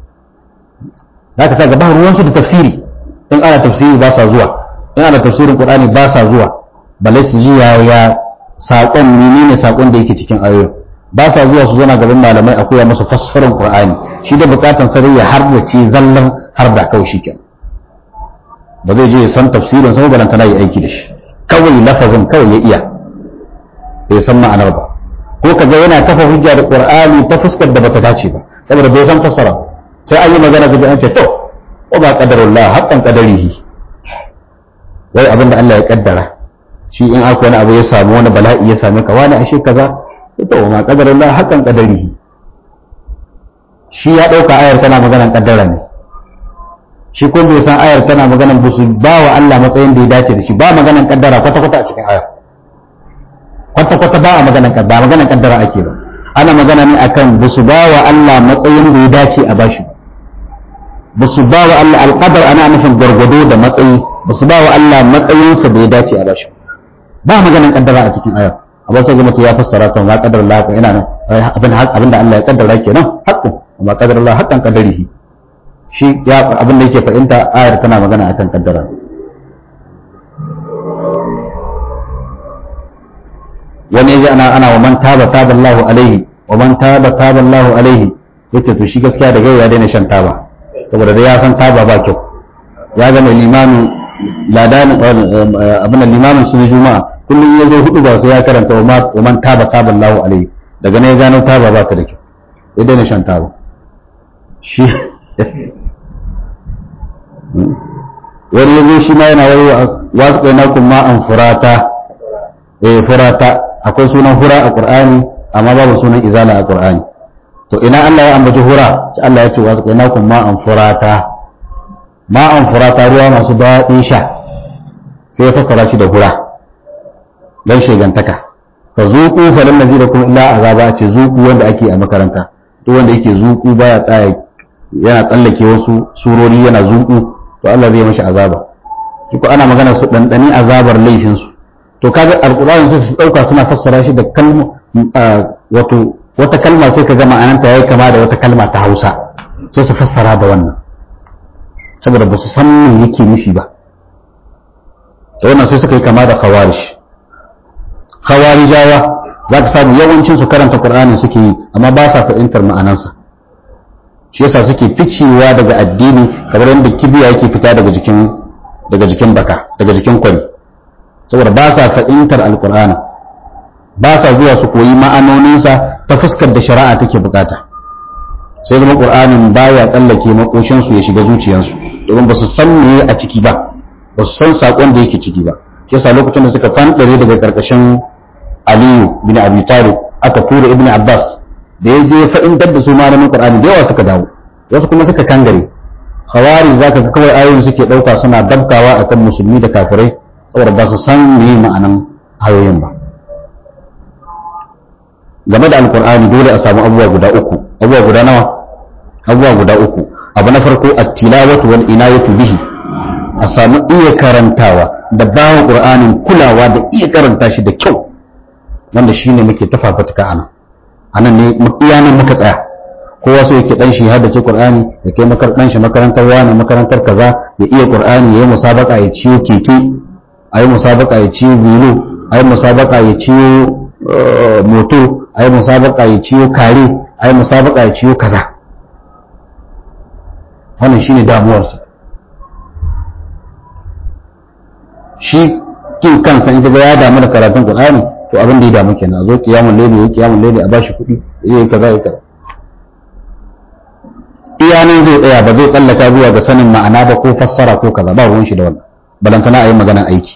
za ka sa gaba ruwansu da tafsiri in ana tafsiri ba sa zuwa in ana tafsirin qur'ani ba sa zuwa balai su ji ya saƙon menene saƙon da yake cikin ayoyin ba sa zuwa su zana gaban malamai a koya masa fassarar qur'ani shi da bukatan sarai ya harbace zallan har da kawai shi kenan ba zai je ya san tafsirin sa ba tana yi aiki da shi kawai lafazin kawai ya iya bai san ma'anar ba ko kaga yana kafa hujja da qur'ani ta fuskar da bata dace ba saboda bai san fassara sai an yi magana kaga an ce to ko ba qadarullah haqqan qadarihi wai abinda Allah ya kaddara shi in aka wani abu ya samu wani bala'i ya same ka wani ashe kaza to ma qadarullah haqqan qadarihi shi ya dauka ayar tana maganan kaddara ne shi ko bai san ayar tana maganan busu ba wa Allah matsayin da ya dace da shi ba maganan kaddara kwata kwata a cikin ayar kwata kwata ba a maganan kaddara maganan kaddara ake ba ana magana ne akan busu ba wa Allah matsayin da ya dace a bashi busu ba wa Allah alqadar ana nufin gargado da matsayi busu ba wa Allah matsayinsa da ya dace a bashi ba maganan kaddara a cikin ayar amma sai mutum ya fassara kan ma kadar Allah ina nan abin abin da Allah ya kaddara kenan haqqu amma kadar Allah haqqan qadarihi shi ya abin da yake fahimta ayar tana magana akan kaddara wani yaji ana ana wa man taba taba Allahu alaihi wa man taba taba Allahu alaihi yace to shi gaskiya da ya daina shan taba saboda da ya san taba ba kyau ya ga mai limamin ladan abin limamin sun juma'a kullum ya zo hudu ba sai ya karanta wa man taba taba Allahu alaihi daga ne ya gano taba ba ta da kyau ya daina shan taba shi wani ya zo shi ma yana wai wasu kai nakun ma an furata eh furata akwai sunan hura a qur'ani amma babu sunan izala a qur'ani to ina Allah ya ambaci hura sai Allah ya ce wasu kai nakun ma an furata ma an furata ruwa masu daɗin sha sai ya fassara shi da hura dan shegantaka fa zuqu falan nazirakum illa azaba ce zuqu wanda ake a makaranta duk wanda yake zuqu baya tsaya yana tsallake wasu surori yana zuku to Allah zai mashi azaba ko ana magana su dandani azabar laifin su to kaga alqur'ani sai su dauka suna fassara shi da kalma wato wata kalma sai kaga ma'ananta yayi kama da wata kalma ta Hausa sai su fassara da wannan saboda ba su san me yake nufi ba to wannan sai suka yi kama da khawarij khawarijawa za ka samu yawancin su karanta qur'ani suke yi amma ba sa fahimtar ma'anansa shi yasa suke ficewa daga addini kamar yadda kibiya yake fita daga jikin daga jikin baka daga jikin kwari saboda ba sa fahimtar alqur'ani ba sa zuwa su koyi ma'anoninsa ta fuskar da shari'a take bukata sai zama qur'anin baya tsallake makoshin su ya shiga zuciyarsu domin ba su san me a ciki ba ba su san sakon da yake ciki ba shi yasa lokacin da suka fandare daga karkashin Aliyu bin Abi Talib aka tura Ibn Abbas da ya je fa'intar da su malamin Qur'ani da yawa suka dawo wasu kuma suka kangare khawari zaka ga kawai ayoyin suke dauka suna dabkawa akan musulmi da kafirai saboda ba su san me ma'anan ayoyin ba game da alqur'ani dole a samu abubuwa guda uku abubuwa guda nawa abubuwa guda uku abu na farko at-tilawatu wal inayatu bihi a samu iya karantawa da bawa qur'anin kulawa da iya karanta shi da kyau wanda shine muke tafafatuka anan anan ne iyanan muka tsaya kowa so yake dan shi haddace qur'ani ya kai makar dan shi makarantar wani makarantar kaza ya iya qur'ani yayi musabaka ya ciyo keke ayi musabaka ya ciyo bilo ayi musabaka ya ciyo moto ayi musabaka ya ciyo kare ayi musabaka ya ciyo kaza wannan shine damuwarsa shi kin kansa in kaga ya damu da karatun qur'ani to abin da ya damu kenan a zo kiyamul layli yayi kiyamul layli a bashi kuɗi yayi kaza yayi kaza iya nan zai tsaya ba zai tsallaka zuwa ga sanin ma'ana ba ko fassara ko kaza ba ruwan shi da wannan balantana a yi maganan aiki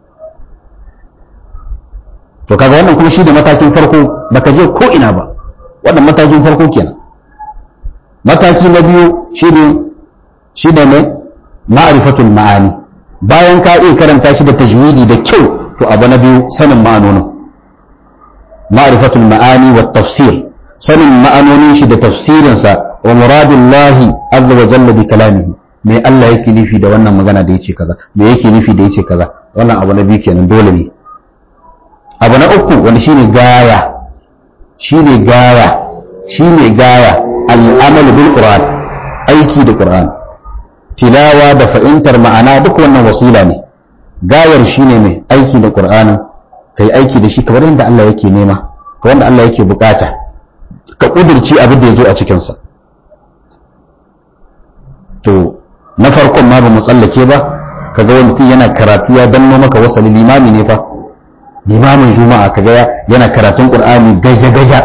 to kaga wannan kuma shi da matakin farko baka je ko ina ba wannan matakin farko kenan mataki na biyu shi ne shi ne mai ma'rifatul ma'ani bayan ka iya karanta shi da tajwidi da kyau to abu na biyu sanin ma'anonin ma'rifatul ma'ani wa tafsir sanin ma'anonin shi da tafsirinsa wa muradullahi azza wa jalla bi kalamihi me Allah yake nufi da wannan magana da yace kaza me yake nufi da yace kaza wannan abu na biyu kenan dole ne abu na uku wanda shine gaya shine gaya shine gaya al'amal bil qur'an aiki da qur'an tilawa da fahimtar ma'ana duk wannan wasila ne gayar shine mai aiki da qur'anin kai aiki da shi kamar yadda Allah yake nema ka wanda Allah yake bukata ka kudurci abin da ya zo a cikinsa to na farkon ma ba mu tsallake ba kaga wani mutum yana karatu ya danno maka wasali limami ne fa limamin juma'a kaga yana karatun qur'ani gaja gaja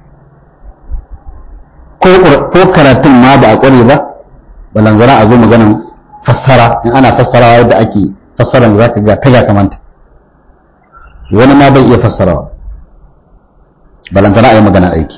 ko ko karatun ma ba a kware ba balanzara a zo maganan fassara in ana fassarawa yadda ake fassara za ka ga taga kamanta wani ma bai iya fassarawa balantana a yi magana aiki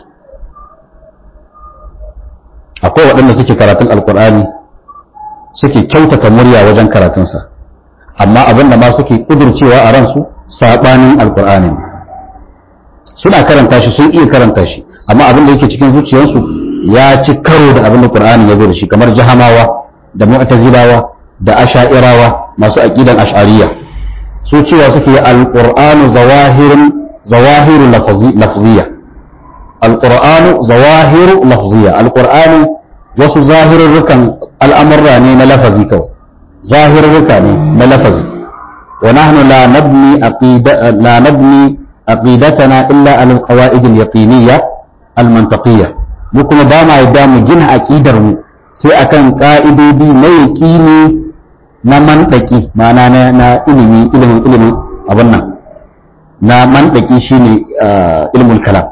akwai waɗanda suke karatun alkur'ani suke kyautata murya wajen karatunsa amma abinda ma suke ƙudurcewa a ransu saɓanin alkur'ani suna karanta shi sun iya karanta shi amma abin da yake cikin zuciyarsu ya ci karo da abin da qur'ani ya zo da shi kamar jahamawa da mu'tazilawa da asha'irawa masu aqidan ash'ariyya su cewa suke alqur'anu zawahirun zawahiru lafziyya alqur'anu zawahiru lafziyya alqur'ani wasu zahirurrukan al'amurra ne na lafazi kawai zahirurruka ne na lafazi wa nahnu la nabni aqida la nabni aqidatana illa ala alqawaid alyaqiniyya almantaqiyya mu kuma ba ma yadda mu gina aqidar mu sai akan ka'idodi na yaqini na mandaki ma'ana na, na ilimi ilimin ilimin abin nan na mandaki shine ilmul kalam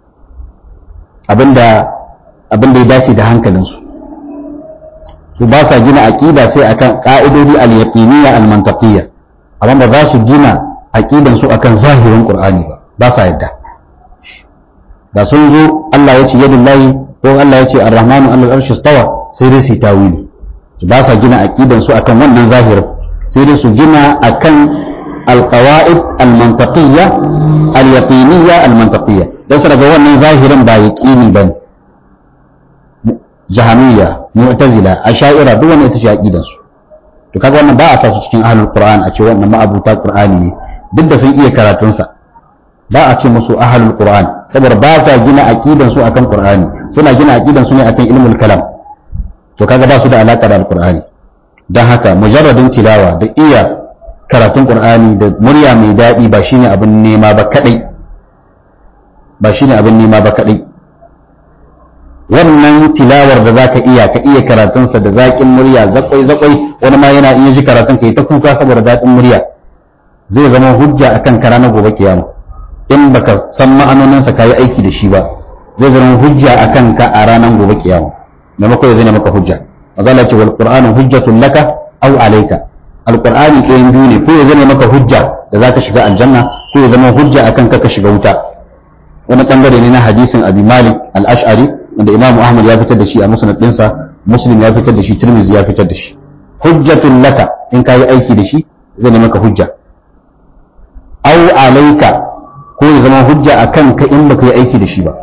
abinda abinda ya dace da hankalinsu su ba sa gina aqida sai akan ka'idodi al-yaqiniyya al-mantaqiyya amma ba za su gina aqidan su akan zahirin qur'ani ba ba sa yadda da sun zo Allah ya ce yadullahi ko Allah ya ce ar-rahmanu alal arshi stawa sai dai su tawili ba sa gina aqidan su akan wannan zahirin sai dai su gina akan al-qawaid al-mantaqiyya al-yaqiniyya al-mantaqiyya dan su daga wannan zahirin ba yaqini bane jahamiyya mu'tazila asha'ira duk wannan ita ce aqidan su to kaga wannan ba a sa su cikin ahlul qur'an a ce wannan ma'abuta qur'ani ne duk da sun iya karatun sa ba a ce musu ahlul qur'an saboda ba sa gina aqidan su akan qur'ani suna gina aqidan su ne akan ilmul kalam to kaga ba su da alaka da alqur'ani dan haka mujarradin tilawa da iya karatun qur'ani da murya mai dadi ba shine abin nema ba kadai ba shine abin nema ba kadai wannan tilawar da zaka iya ka iya karatunsa da zaƙin murya zakwai zakwai wani ma yana iya ji karatun ka yi ta kuka saboda daɗin murya zai zama hujja akan kara na gobe kiyama in baka san ma'anoninsa ka yi aiki da shi ba zai zama hujja akan ka a ranar gobe kiyama maimakon ya zai maka hujja mazala ce wal qur'anu hujjatun laka aw alayka alqur'ani ɗayan biyu ne ko ya zama maka hujja da zaka shiga aljanna ko ya zama hujja akan ka ka shiga wuta wani bangare ne na hadisin abi malik al-ash'ari wanda imamu ahmad ya fitar da shi a musnad ɗinsa muslim ya fitar da shi tirmidhi ya fitar da shi hujjatun laka in ka yi aiki da shi zai ne maka hujja aw alayka ko ya zama hujja akan ka in baka yi aiki da shi ba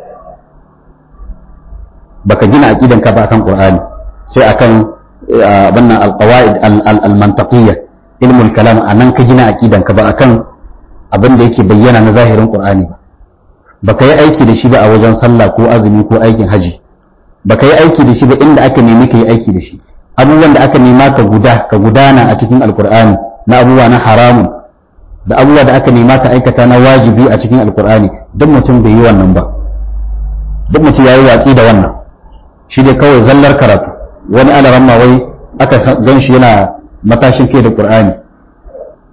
baka gina aqidan ka ba akan qur'ani sai akan abanna alqawaid almantaqiyya ilmul kalam anan ka gina aqidan ka ba akan abin da yake bayyana na zahirin qur'ani ba baka yi aiki da shi ba a wajen sallah ko azumi ko aikin haji baka yi aiki da shi ba inda aka nemi ka yi aiki da shi abubuwan da aka nema ka guda ka gudana a cikin alkur'ani na abubuwa na haramun da abubuwa da aka nema ka aikata na wajibi a cikin alkur'ani duk mutum bai yi wannan ba duk mutum ya yi watsi da wannan shi dai kawai zallar karatu wani alaran wai aka gan shi yana matashin kai da qur'ani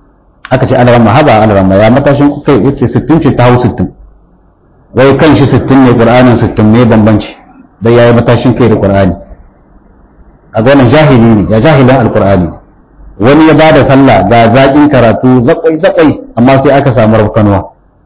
aka ce alaramma haba alaramma ya matashin kai yace 60 ce ta hau 60 wai kan shi 60 ne qur'anin 60 ne bambanci dan yayi matashin kai da qur'ani a ga wannan jahili ne ya jahilan alqur'ani wani ya bada sallah ga zakin karatu zakwai zakwai amma sai aka samu rafkanuwa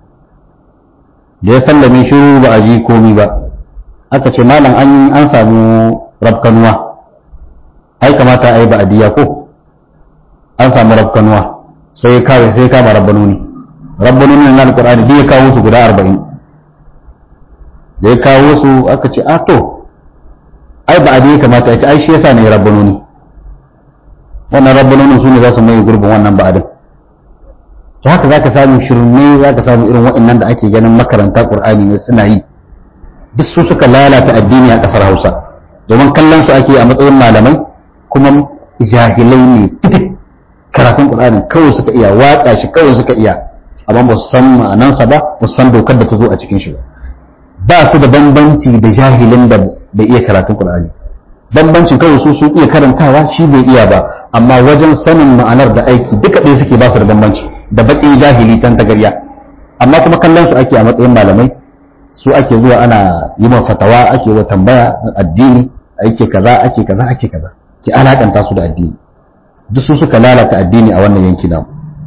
da ya sallame shiru ba a ji komi ba aka ce malam an an samu rafkanuwa ai kamata a yi ba'adiyya ko an samu rafkanuwa sai ya kawo sai ya kama rabbanoni rabbanoni na alqur'ani duk ya kawo su guda 40 da ya kawo su aka ce a to ai ba'adiyya kamata ya ce ai shi yasa ne rabbanoni wannan rabbanonin su ne za su mai gurbin wannan ba'adin to haka zaka samu shirme zaka samu irin waɗannan da ake ganin makaranta qur'ani ne suna yi duk su suka lalata addini a ƙasar Hausa domin kallon su ake a matsayin malamai kuma jahilai ne fitik karatun Qur'ani kawai suka iya waka shi kawai suka iya amma ba su san ma'anansa ba ba su san dokar da ta zo a cikin shi ba ba su da bambanci da jahilin da bai iya karatun Qur'ani bambancin kawai su sun iya karantawa shi bai iya ba amma wajen sanin ma'anar da aiki duka ɗaya suke ba su da bambanci da baƙin jahili tan tagarya amma kuma kallon su ake a matsayin malamai su ake zuwa ana yi ma fatawa ake wa tambaya addini ake kaza ake kaza ake kaza ki alakanta su da addini duk su suka lalata addini a wannan yanki namu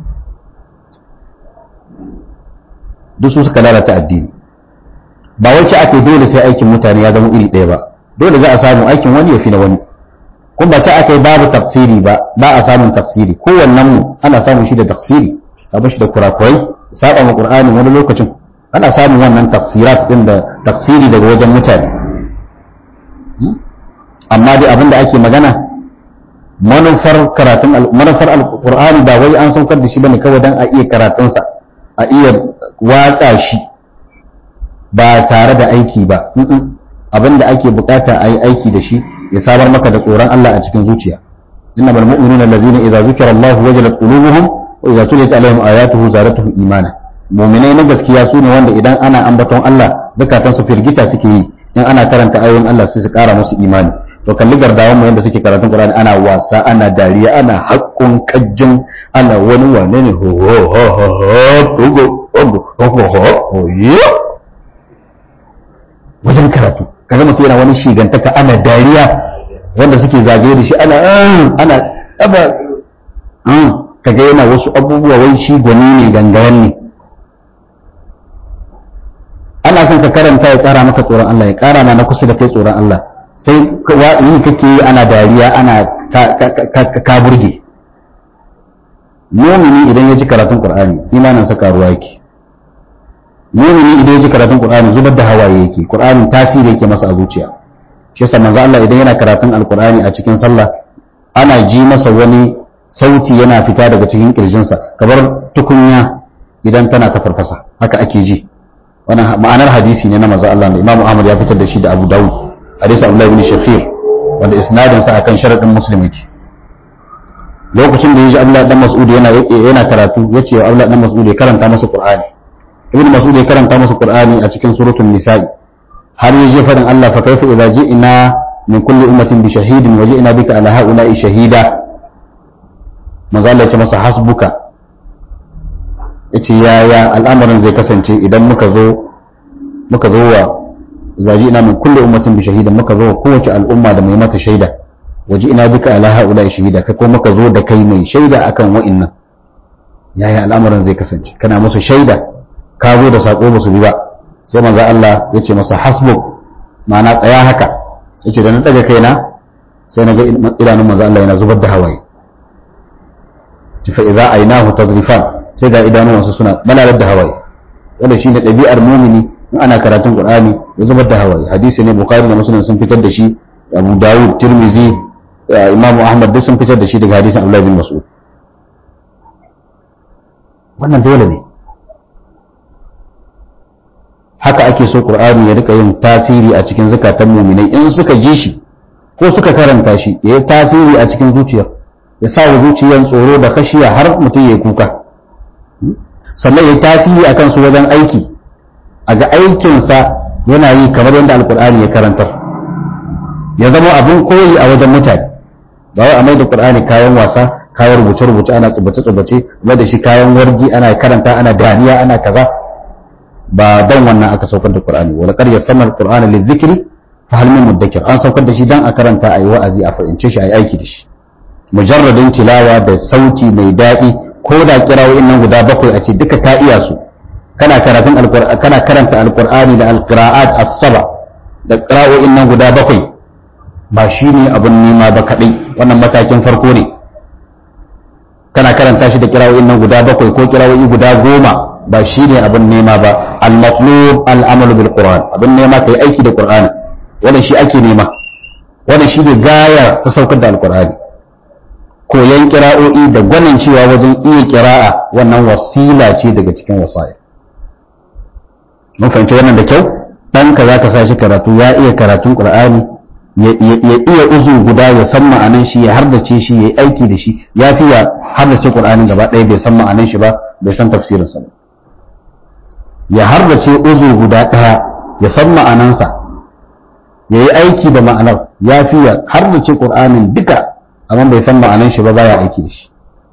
duk su suka lalata addini ba wacce ake dole sai aikin mutane ya zama iri ɗaya ba dole za a samu aikin wani ya fi na wani kun ba sai aka yi babu tafsiri ba ba a samun tafsiri kowannen mu ana samun shi da tafsiri sabon shi da kurakurai saba ma qur'ani wani lokacin ana samun wannan tafsirat din da tafsiri daga wajen mutane amma dai abin da ake magana manufar karatun manufar alqur'ani ba wai an saukar da shi bane kawai dan a iya karatunsa a iya watsa shi ba tare da aiki ba abin da ake bukata a yi aiki da shi ya samar maka da tsoron Allah a cikin zuciya innamal mu'minuna allazina idza zukira Allah wajalat qulubuhum wa idza tuliyat alaihim ayatuhu zadatuhum imana mu'minai na gaskiya su ne wanda idan ana ambaton Allah zakatan su firgita suke yi in ana karanta ayoyin Allah sai su kara musu imani to kalli gardawan mu yanda suke karatun Qur'ani ana wasa ana dariya ana hakkun kajjin ana wani wane ne ho ho ho ho ho ho ho ho wajen karatu kaga mutum yana wani shigantaka ana dariya wanda suke zagaye da shi ana ana aba kaga yana wasu abubuwa wai shi gwani ne gangaran ne ana son ka karanta ya kara maka tsoron Allah ya kara ma na kusa da kai tsoron Allah sai yi kake yi ana dariya ana ka burge mumini idan ya ji karatun qur'ani imanin sa karuwa yake mumini idan ya ji karatun qur'ani zubar da hawaye yake qur'anin tasiri yake masa a zuciya shi yasa manzo Allah idan yana karatun alqur'ani a cikin sallah ana ji masa wani sauti yana fita daga cikin kirjinsa kamar tukunya idan tana ta farfasa haka ake ji wannan ma'anar hadisi ne na manzo Allah da Imam Ahmad ya fitar da shi da Abu Dawud hadisi Abdullah ibn Shakhir wanda isnadin sa akan sharadin Muslim yake lokacin da yaji Abdullah dan Mas'ud yana yana karatu yace wa Abdullah dan Mas'ud ya karanta masa Qur'ani Ibn Mas'ud ya karanta masa Qur'ani a cikin suratul Nisa'i har yaje fadin Allah fa kaifa idza ji'na min kulli ummatin bi shahidin wa ji'na bika ala ha'ula'i shahida manzo Allah ya ce masa hasbuka yace yaya al'amarin zai kasance idan muka zo muka zo wa zaji ina min kulli ummatin bi shahidan muka zo wa kowace al'umma da mai mata shaida waji ina bika ala haula shahida kai ko muka zo da kai mai shaida akan wa'annan yaya al'amarin zai kasance kana musu shaida ka zo da sako ba su bi ba sai manzo Allah ya ce masa hasbuk ma'ana tsaya haka yace da na daga kaina sai na ga idanun manzo Allah yana zubar da hawaye fa idza aynahu tazrifan sai ga idanuwansu suna malalar da hawaye wanda shine ɗabi'ar mumini in ana karatun qur'ani ya zubar da hawaye hadisi ne bukhari da muslim sun fitar da shi abu dawud tirmizi imamu ahmad duk sun fitar da shi daga hadisin abdullahi bin mas'ud wannan dole ne haka ake so qur'ani ya rika yin tasiri a cikin zakatan muminai in suka ji shi ko suka karanta shi ya yi tasiri a cikin zuciyar ya sa wa zuciyar tsoro da khashiya har mutum ya kuka sannan ya tasiri a kansu wajen aiki a ga aikinsa yana yi kamar yadda alkur'ani ya karantar ya zama abin koyi a wajen mutane ba wai a mai da qur'ani kayan wasa kayan rubuce rubuce ana tsubace tsubace ba da shi kayan wargi ana karanta ana dariya ana kaza ba dan wannan aka saukar da qur'ani wa laqad yassana al-qur'ana lidhikri fa hal min mudakkir an saukar da shi dan a karanta ayi wa'azi a fahimce shi ayi aiki da shi mujarradin tilawa da sauti mai daɗi ko da kirawoyin nan guda bakwai a ce duka ka iya su kana karatun alqur'ani kana karanta alqur'ani da alqira'at as-saba da qira'o'in nan guda bakwai ba shine abun nema ba kadai wannan matakin farko ne kana karanta shi da kirawo'in nan guda bakwai ko kirawoyi guda goma ba shine abun nema ba al-matlub al-amalu bil qur'an abun nema kai aiki da qur'ani wannan shi ake nema wannan shi ne gaya ta saukar da alqur'ani koyan kira'o'i da gwanin cewa wajen iya kira'a wannan wasila ce daga cikin wasa'il mun fahimci wannan da kyau ɗanka za ka sa shi karatu ya iya karatun ƙur'ani ya iya uzu guda ya san ma'anan shi ya hardace shi ya yi aiki da shi ya fi ya hardace ƙur'anin gaba ɗaya bai san ma'anan shi ba bai san tafsirinsa ba ya hardace uzu guda ɗaya ya san ma'anansa ya yi aiki da ma'anar ya fi ya hardace ƙur'anin duka amma bai san ma'anan shi ba baya aiki da shi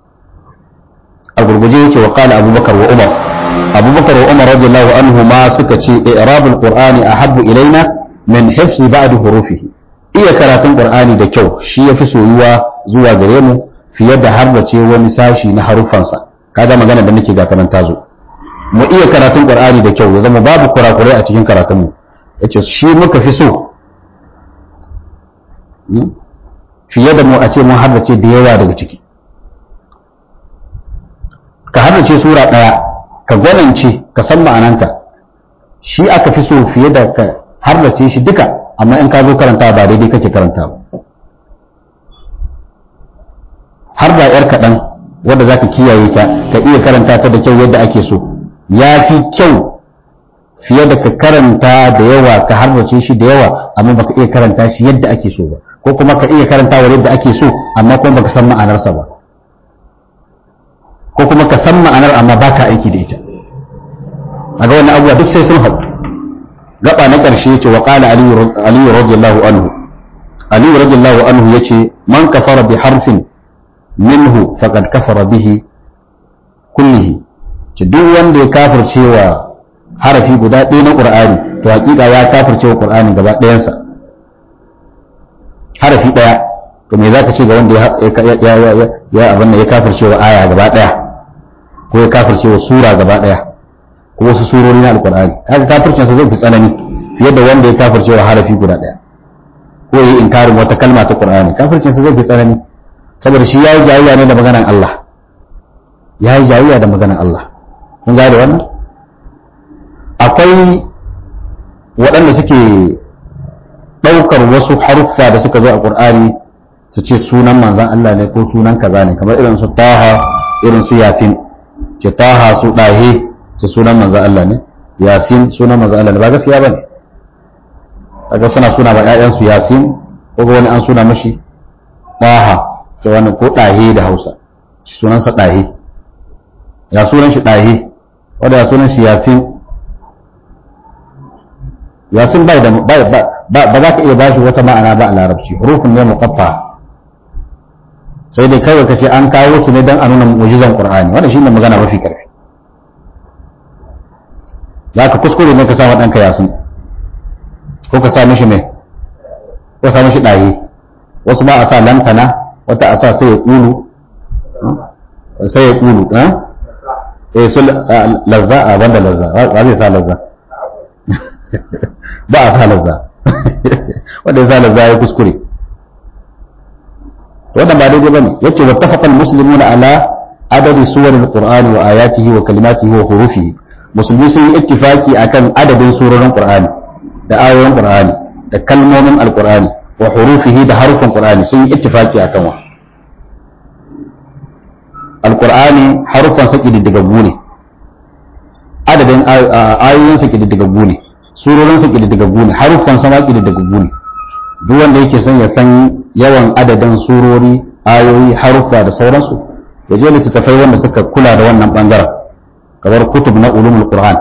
a gurguje yake wa qala abubakar wa umar abubakar wa umar radiyallahu anhu ma suka ce i'rabul qur'ani ahabbu ilaina min hifzi ba'd hurufihi iya karatun qur'ani da kyau shi yafi soyuwa zuwa gare mu fiye da harbace wani sashi na harufansa kaga magana da nake ga kanan tazo mu iya karatun qur'ani da kyau ya zama babu kurakurai a cikin karatun mu yace shi muka fi so fiye da mu a ce mun harbace da yawa daga ciki ka harbace sura daya ka gwanance ka san ma'ananta shi aka fi so fiye da ka harbace shi duka amma in ka zo karanta ba daidai kake karanta ba har da yar kaɗan wadda za ka kiyaye ta ka iya karanta ta da kyau yadda ake so ya fi kyau fiye da ka karanta da yawa ka harbace shi da yawa amma baka iya karanta shi yadda ake so ba ko kuma ka iya karantawa yadda ake so amma kuma baka san ma'anarsa ba ko kuma ka san ma'anar amma baka aiki da ita a ga wannan abubuwa duk sai sun haɗu gaba na ƙarshe ce wa ƙala aliyu radiyallahu anhu aliyu radiyallahu anhu ya ce man kafara bi harfin minhu faqad kafara bihi kullihi ce duk wanda ya kafirce wa harafi guda ɗaya na ƙur'ani to hakika ya kafirce wa ƙur'ani gaba ɗayansa harafi ɗaya to me zaka ce ga wanda ya ya abin ya kafirce wa aya gaba ɗaya ko ya kafirce wa sura gaba ɗaya ko wasu surori na alkur'ani haka kafircinsa zai fi tsanani fiye da wanda ya kafirce wa harafi guda ɗaya ko ya yi inkarin wata kalma ta qur'ani kafircinsa zai fi tsanani saboda shi ya yi jayayya ne da maganan Allah ya yi jayayya da maganan Allah kun gane wannan akwai waɗanda suke ɗaukar wasu haruffa da suka zo a qur'ani su ce sunan manzan Allah ne ko sunan kaza ne kamar irin su taha irin su yasin ce taha su ɗahe su sunan manzan Allah ne yasin sunan manzan Allah ne ba gaskiya ba ne kaga suna suna ba ƴaƴansu yasin ko ga wani an suna mashi ɗaha ce wani ko ɗahe da hausa sunansa ɗahe ya sunan shi ɗahe wanda ya sunan shi yasin yasin bai da ba za ka iya bashi wata ma'ana ba a larabci hurufin ne muqatta sai dai kawai ka ce an kawo su ne don a nuna mu'jizan qur'ani wannan shine magana mafi karfi za ka kuskure ne ka sa wa ɗanka yasin ko ka sa mishi mai ko sa mishi ɗaye wasu ba a sa lantana wata a sa sai ya ƙulu sai ya ƙulu eh su lazza a banda lazza ba zai sa lazza ba a sa lazza wanda ya sa lazza ya kuskure wannan ba daidai bane yace wattafaqa almuslimuna ala adadi suwar alqur'ani wa ayatihi wa kalimatihi wa hurufihi musulmi sun yi ittifaki akan adadin surorin qur'ani da ayoyin qur'ani da kalmomin alqur'ani wa hurufihi da harufin qur'ani sun yi ittifaki akan wa alqur'ani harufan sa kididdigaggu ne adadin ayoyin sa kididdigaggu ne surorin sa kididdigaggu ne harufan sa ma kididdigaggu ne duk wanda yake son ya san yawan adadin surori ayoyi haruffa da sauransu ya je littattafai wanda suka kula da wannan bangaren kamar kutub na ulumul qur'an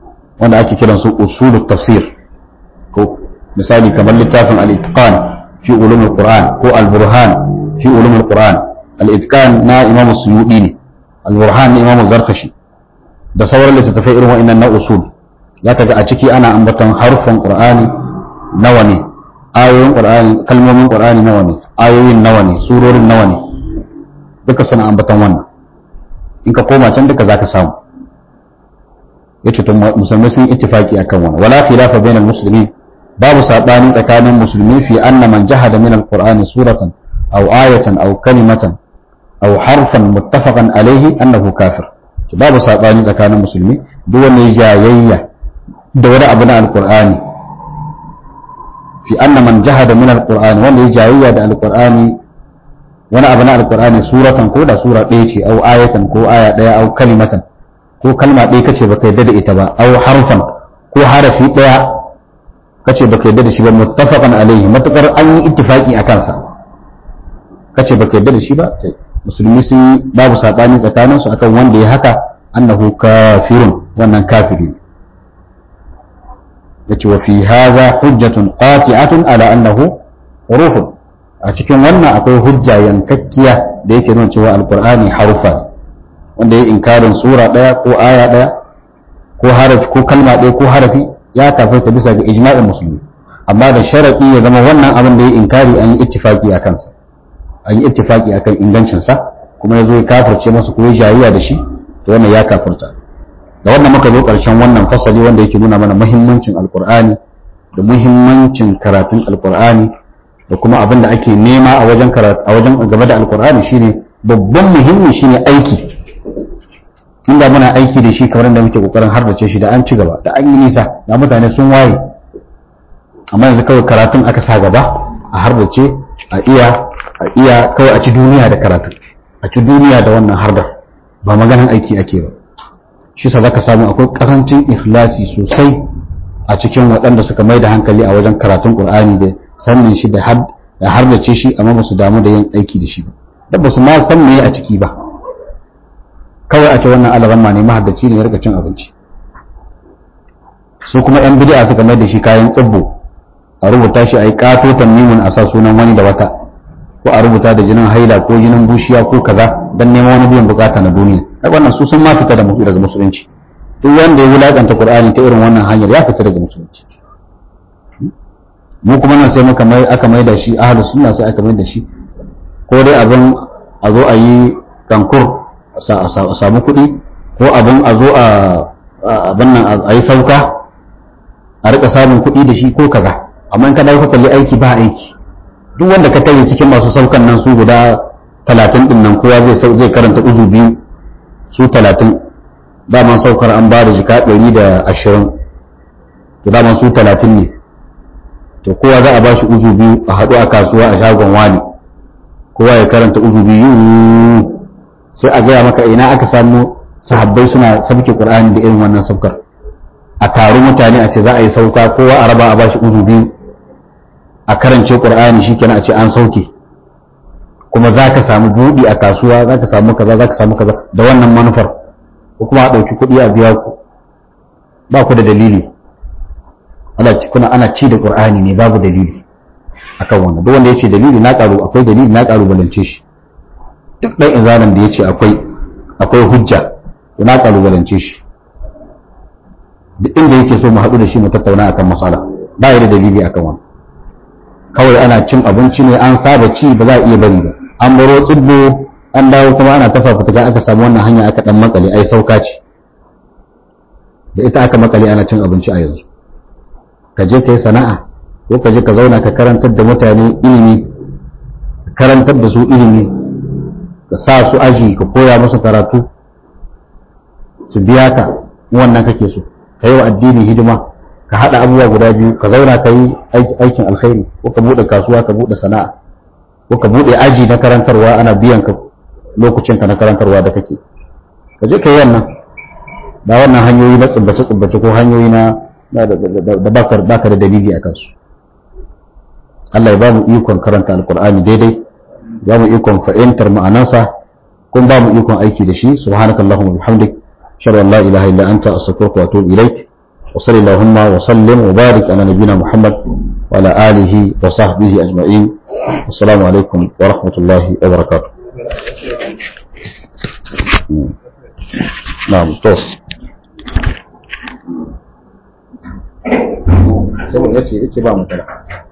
wanda ake kiran su usulut tafsir ko misali kamar littafin al-itqan fi fi ulumul qur'an ko al-burhan fi ulumul qur'an al-itqan na imam suyudi ne al-burhan na imam zarkashi da sauran littattafai irin wa'annan na usul zaka ga a ciki ana ambaton harfan qur'ani nawa ne ayoyin qur'ani kalmomin qur'ani nawa ne ayoyin nawa ne surorin nawa ne duka suna ambaton wannan in ka koma can duka zaka samu yace to musulmai sun ittifaki akan wannan wala khilafa bainal muslimin babu sabani tsakanin musulmi fi anna man jahada min alqur'ani suratan aw ayatan aw kalimatan aw harfan muttafaqan alayhi annahu kafir to babu sabani tsakanin musulmi duk wanda ya jayayya da wani abu na alqur'ani fi anna man jahada min alqur'ani wanda ya jayayya da alqur'ani wani abu na alqur'ani suratan ko da sura ɗaya ce aw ayatan ko aya ɗaya aw kalimatan ko kalma ɗaya kace baka yadda da ita ba aw harfan ko harafi ɗaya kace baka yadda da shi ba muttafaqan alaihi matakar an yi ittifaqi a kansa kace baka yadda da shi ba musulmi sun yi babu sabani tsakanin su akan wanda ya haka annahu kafirun wannan kafiri ne yace wa fi hadha hujjatun qati'atun ala annahu hurufun a cikin wannan akwai hujja yankakkiya da yake nuna cewa alqur'ani harufa ne wanda ya inkarin sura daya ko aya daya ko harafi ko kalma daya ko harafi ya kafirta bisa ga ijma'in musulmi amma da sharadi ya zama wannan abin da ya inkari an yi ittifaki a kansa an yi ittifaki akan ingancinsa kuma ya zo ya kafirce masa ko ya jayuwa da shi to wannan ya kafirta da wannan muka zo karshen wannan fasali wanda yake nuna mana muhimmancin alqur'ani da muhimmancin karatun alqur'ani da kuma abin da ake nema a wajen karatu a wajen game da alqur'ani shine babban muhimmi shine aiki inda muna aiki da shi kamar da muke kokarin harbace shi da an ci gaba da an yi nisa da mutane sun waye amma yanzu kawai karatun aka sa gaba a harbace a iya a iya kawai a ci duniya da karatun a ci duniya da wannan hardar ba maganan aiki ake ba shi sa zaka samu akwai karancin ikhlasi sosai a cikin waɗanda suka mai da hankali a wajen karatun qur'ani da sannin shi da harbace shi amma ba su damu da yin aiki da shi ba da ba su ma san me a ciki ba kawai a ce wannan alaramma ne mahaddaci ne ya rika cin abinci su kuma yan bid'a suka mai da shi kayan tsibbo a rubuta shi a yi katotan mimun a sa sunan wani da wata ko a rubuta da jinin haila ko jinin bushiya ko kaza dan neman wani biyan bukata na duniya ai wannan su sun ma fita da daga musulunci duk wanda ya wulakanta qur'ani ta irin wannan hanyar ya fita daga musulunci mu kuma nan sai muka mai aka mai da shi ahlus sunna sai aka mai da shi ko dai abin a zo a yi kankur a samu kuɗi ko abin a zo a abin nan a yi sauka a rika samun kuɗi da shi ko kaza amma in ka dawo ka kalli aiki ba aiki duk wanda ka tare cikin masu saukan nan su guda talatin din nan kowa zai zai karanta uzu biyu su talatin daman saukar an ba da jika ɗari da ashirin to daman su talatin ne to kowa za a ba shi uzu biyu a haɗu a kasuwa a shagon wani kowa ya karanta uzu biyu sai a gaya maka ina aka samu sahabbai suna sabke qur'ani da irin wannan saukar a taru mutane a ce za a yi sauka kowa a raba a bashi uzu biyu a karance qur'ani shikenan a ce an sauke kuma za ka samu buɗi a kasuwa za ka samu kaza za ka samu kaza da wannan manufar ko kuma a ɗauki kuɗi a biya ku ba ku da dalili kuna ana ci da qur'ani ne babu dalili akan wannan duk wanda ya ce dalili na ƙaru akwai dalili na ƙaru balance shi duk ɗan izalan da ya ce akwai akwai hujja na ƙalubalance shi duk inda yake so mu haɗu da shi mu tattauna akan matsala ba ya da dalili akan wani kawai ana cin abinci ne an saba ci ba za a iya bari ba an baro tsibbo an dawo kuma ana tafa fituka aka samu wannan hanya aka dan makale ai sauka ce da ita aka makale ana cin abinci a yanzu ka je ka yi sana'a ko ka je ka zauna ka karantar da mutane ilimi karantar da su ilimi ka sa su aji ka koya musu karatu su biya ka wannan kake so ka yi wa addini hidima ka haɗa abubuwa guda biyu ka zauna ka yi aikin alkhairi ko ka buɗe kasuwa ka buɗe sana'a ko ka buɗe aji na karantarwa ana biyan ka lokacin ka na karantarwa da kake ka je ka yi wannan ba wannan hanyoyi na tsubbace tsubbace ko hanyoyi na da baka da dalili a kansu Allah ya ba mu ikon karanta alkur'ani daidai ba mu ikon fa'intar ma'anansa kun ba mu ikon aiki da shi subhanakallahumma bihamdik ashhadu an la ilaha illa anta astaghfiruka wa atubu ilaik wa sallallahu wa sallim wa barik ala nabiyyina muhammad وعلى آله وصحبه أجمعين السلام عليكم ورحمة الله وبركاته نعم توس sai mu yace yace ba mu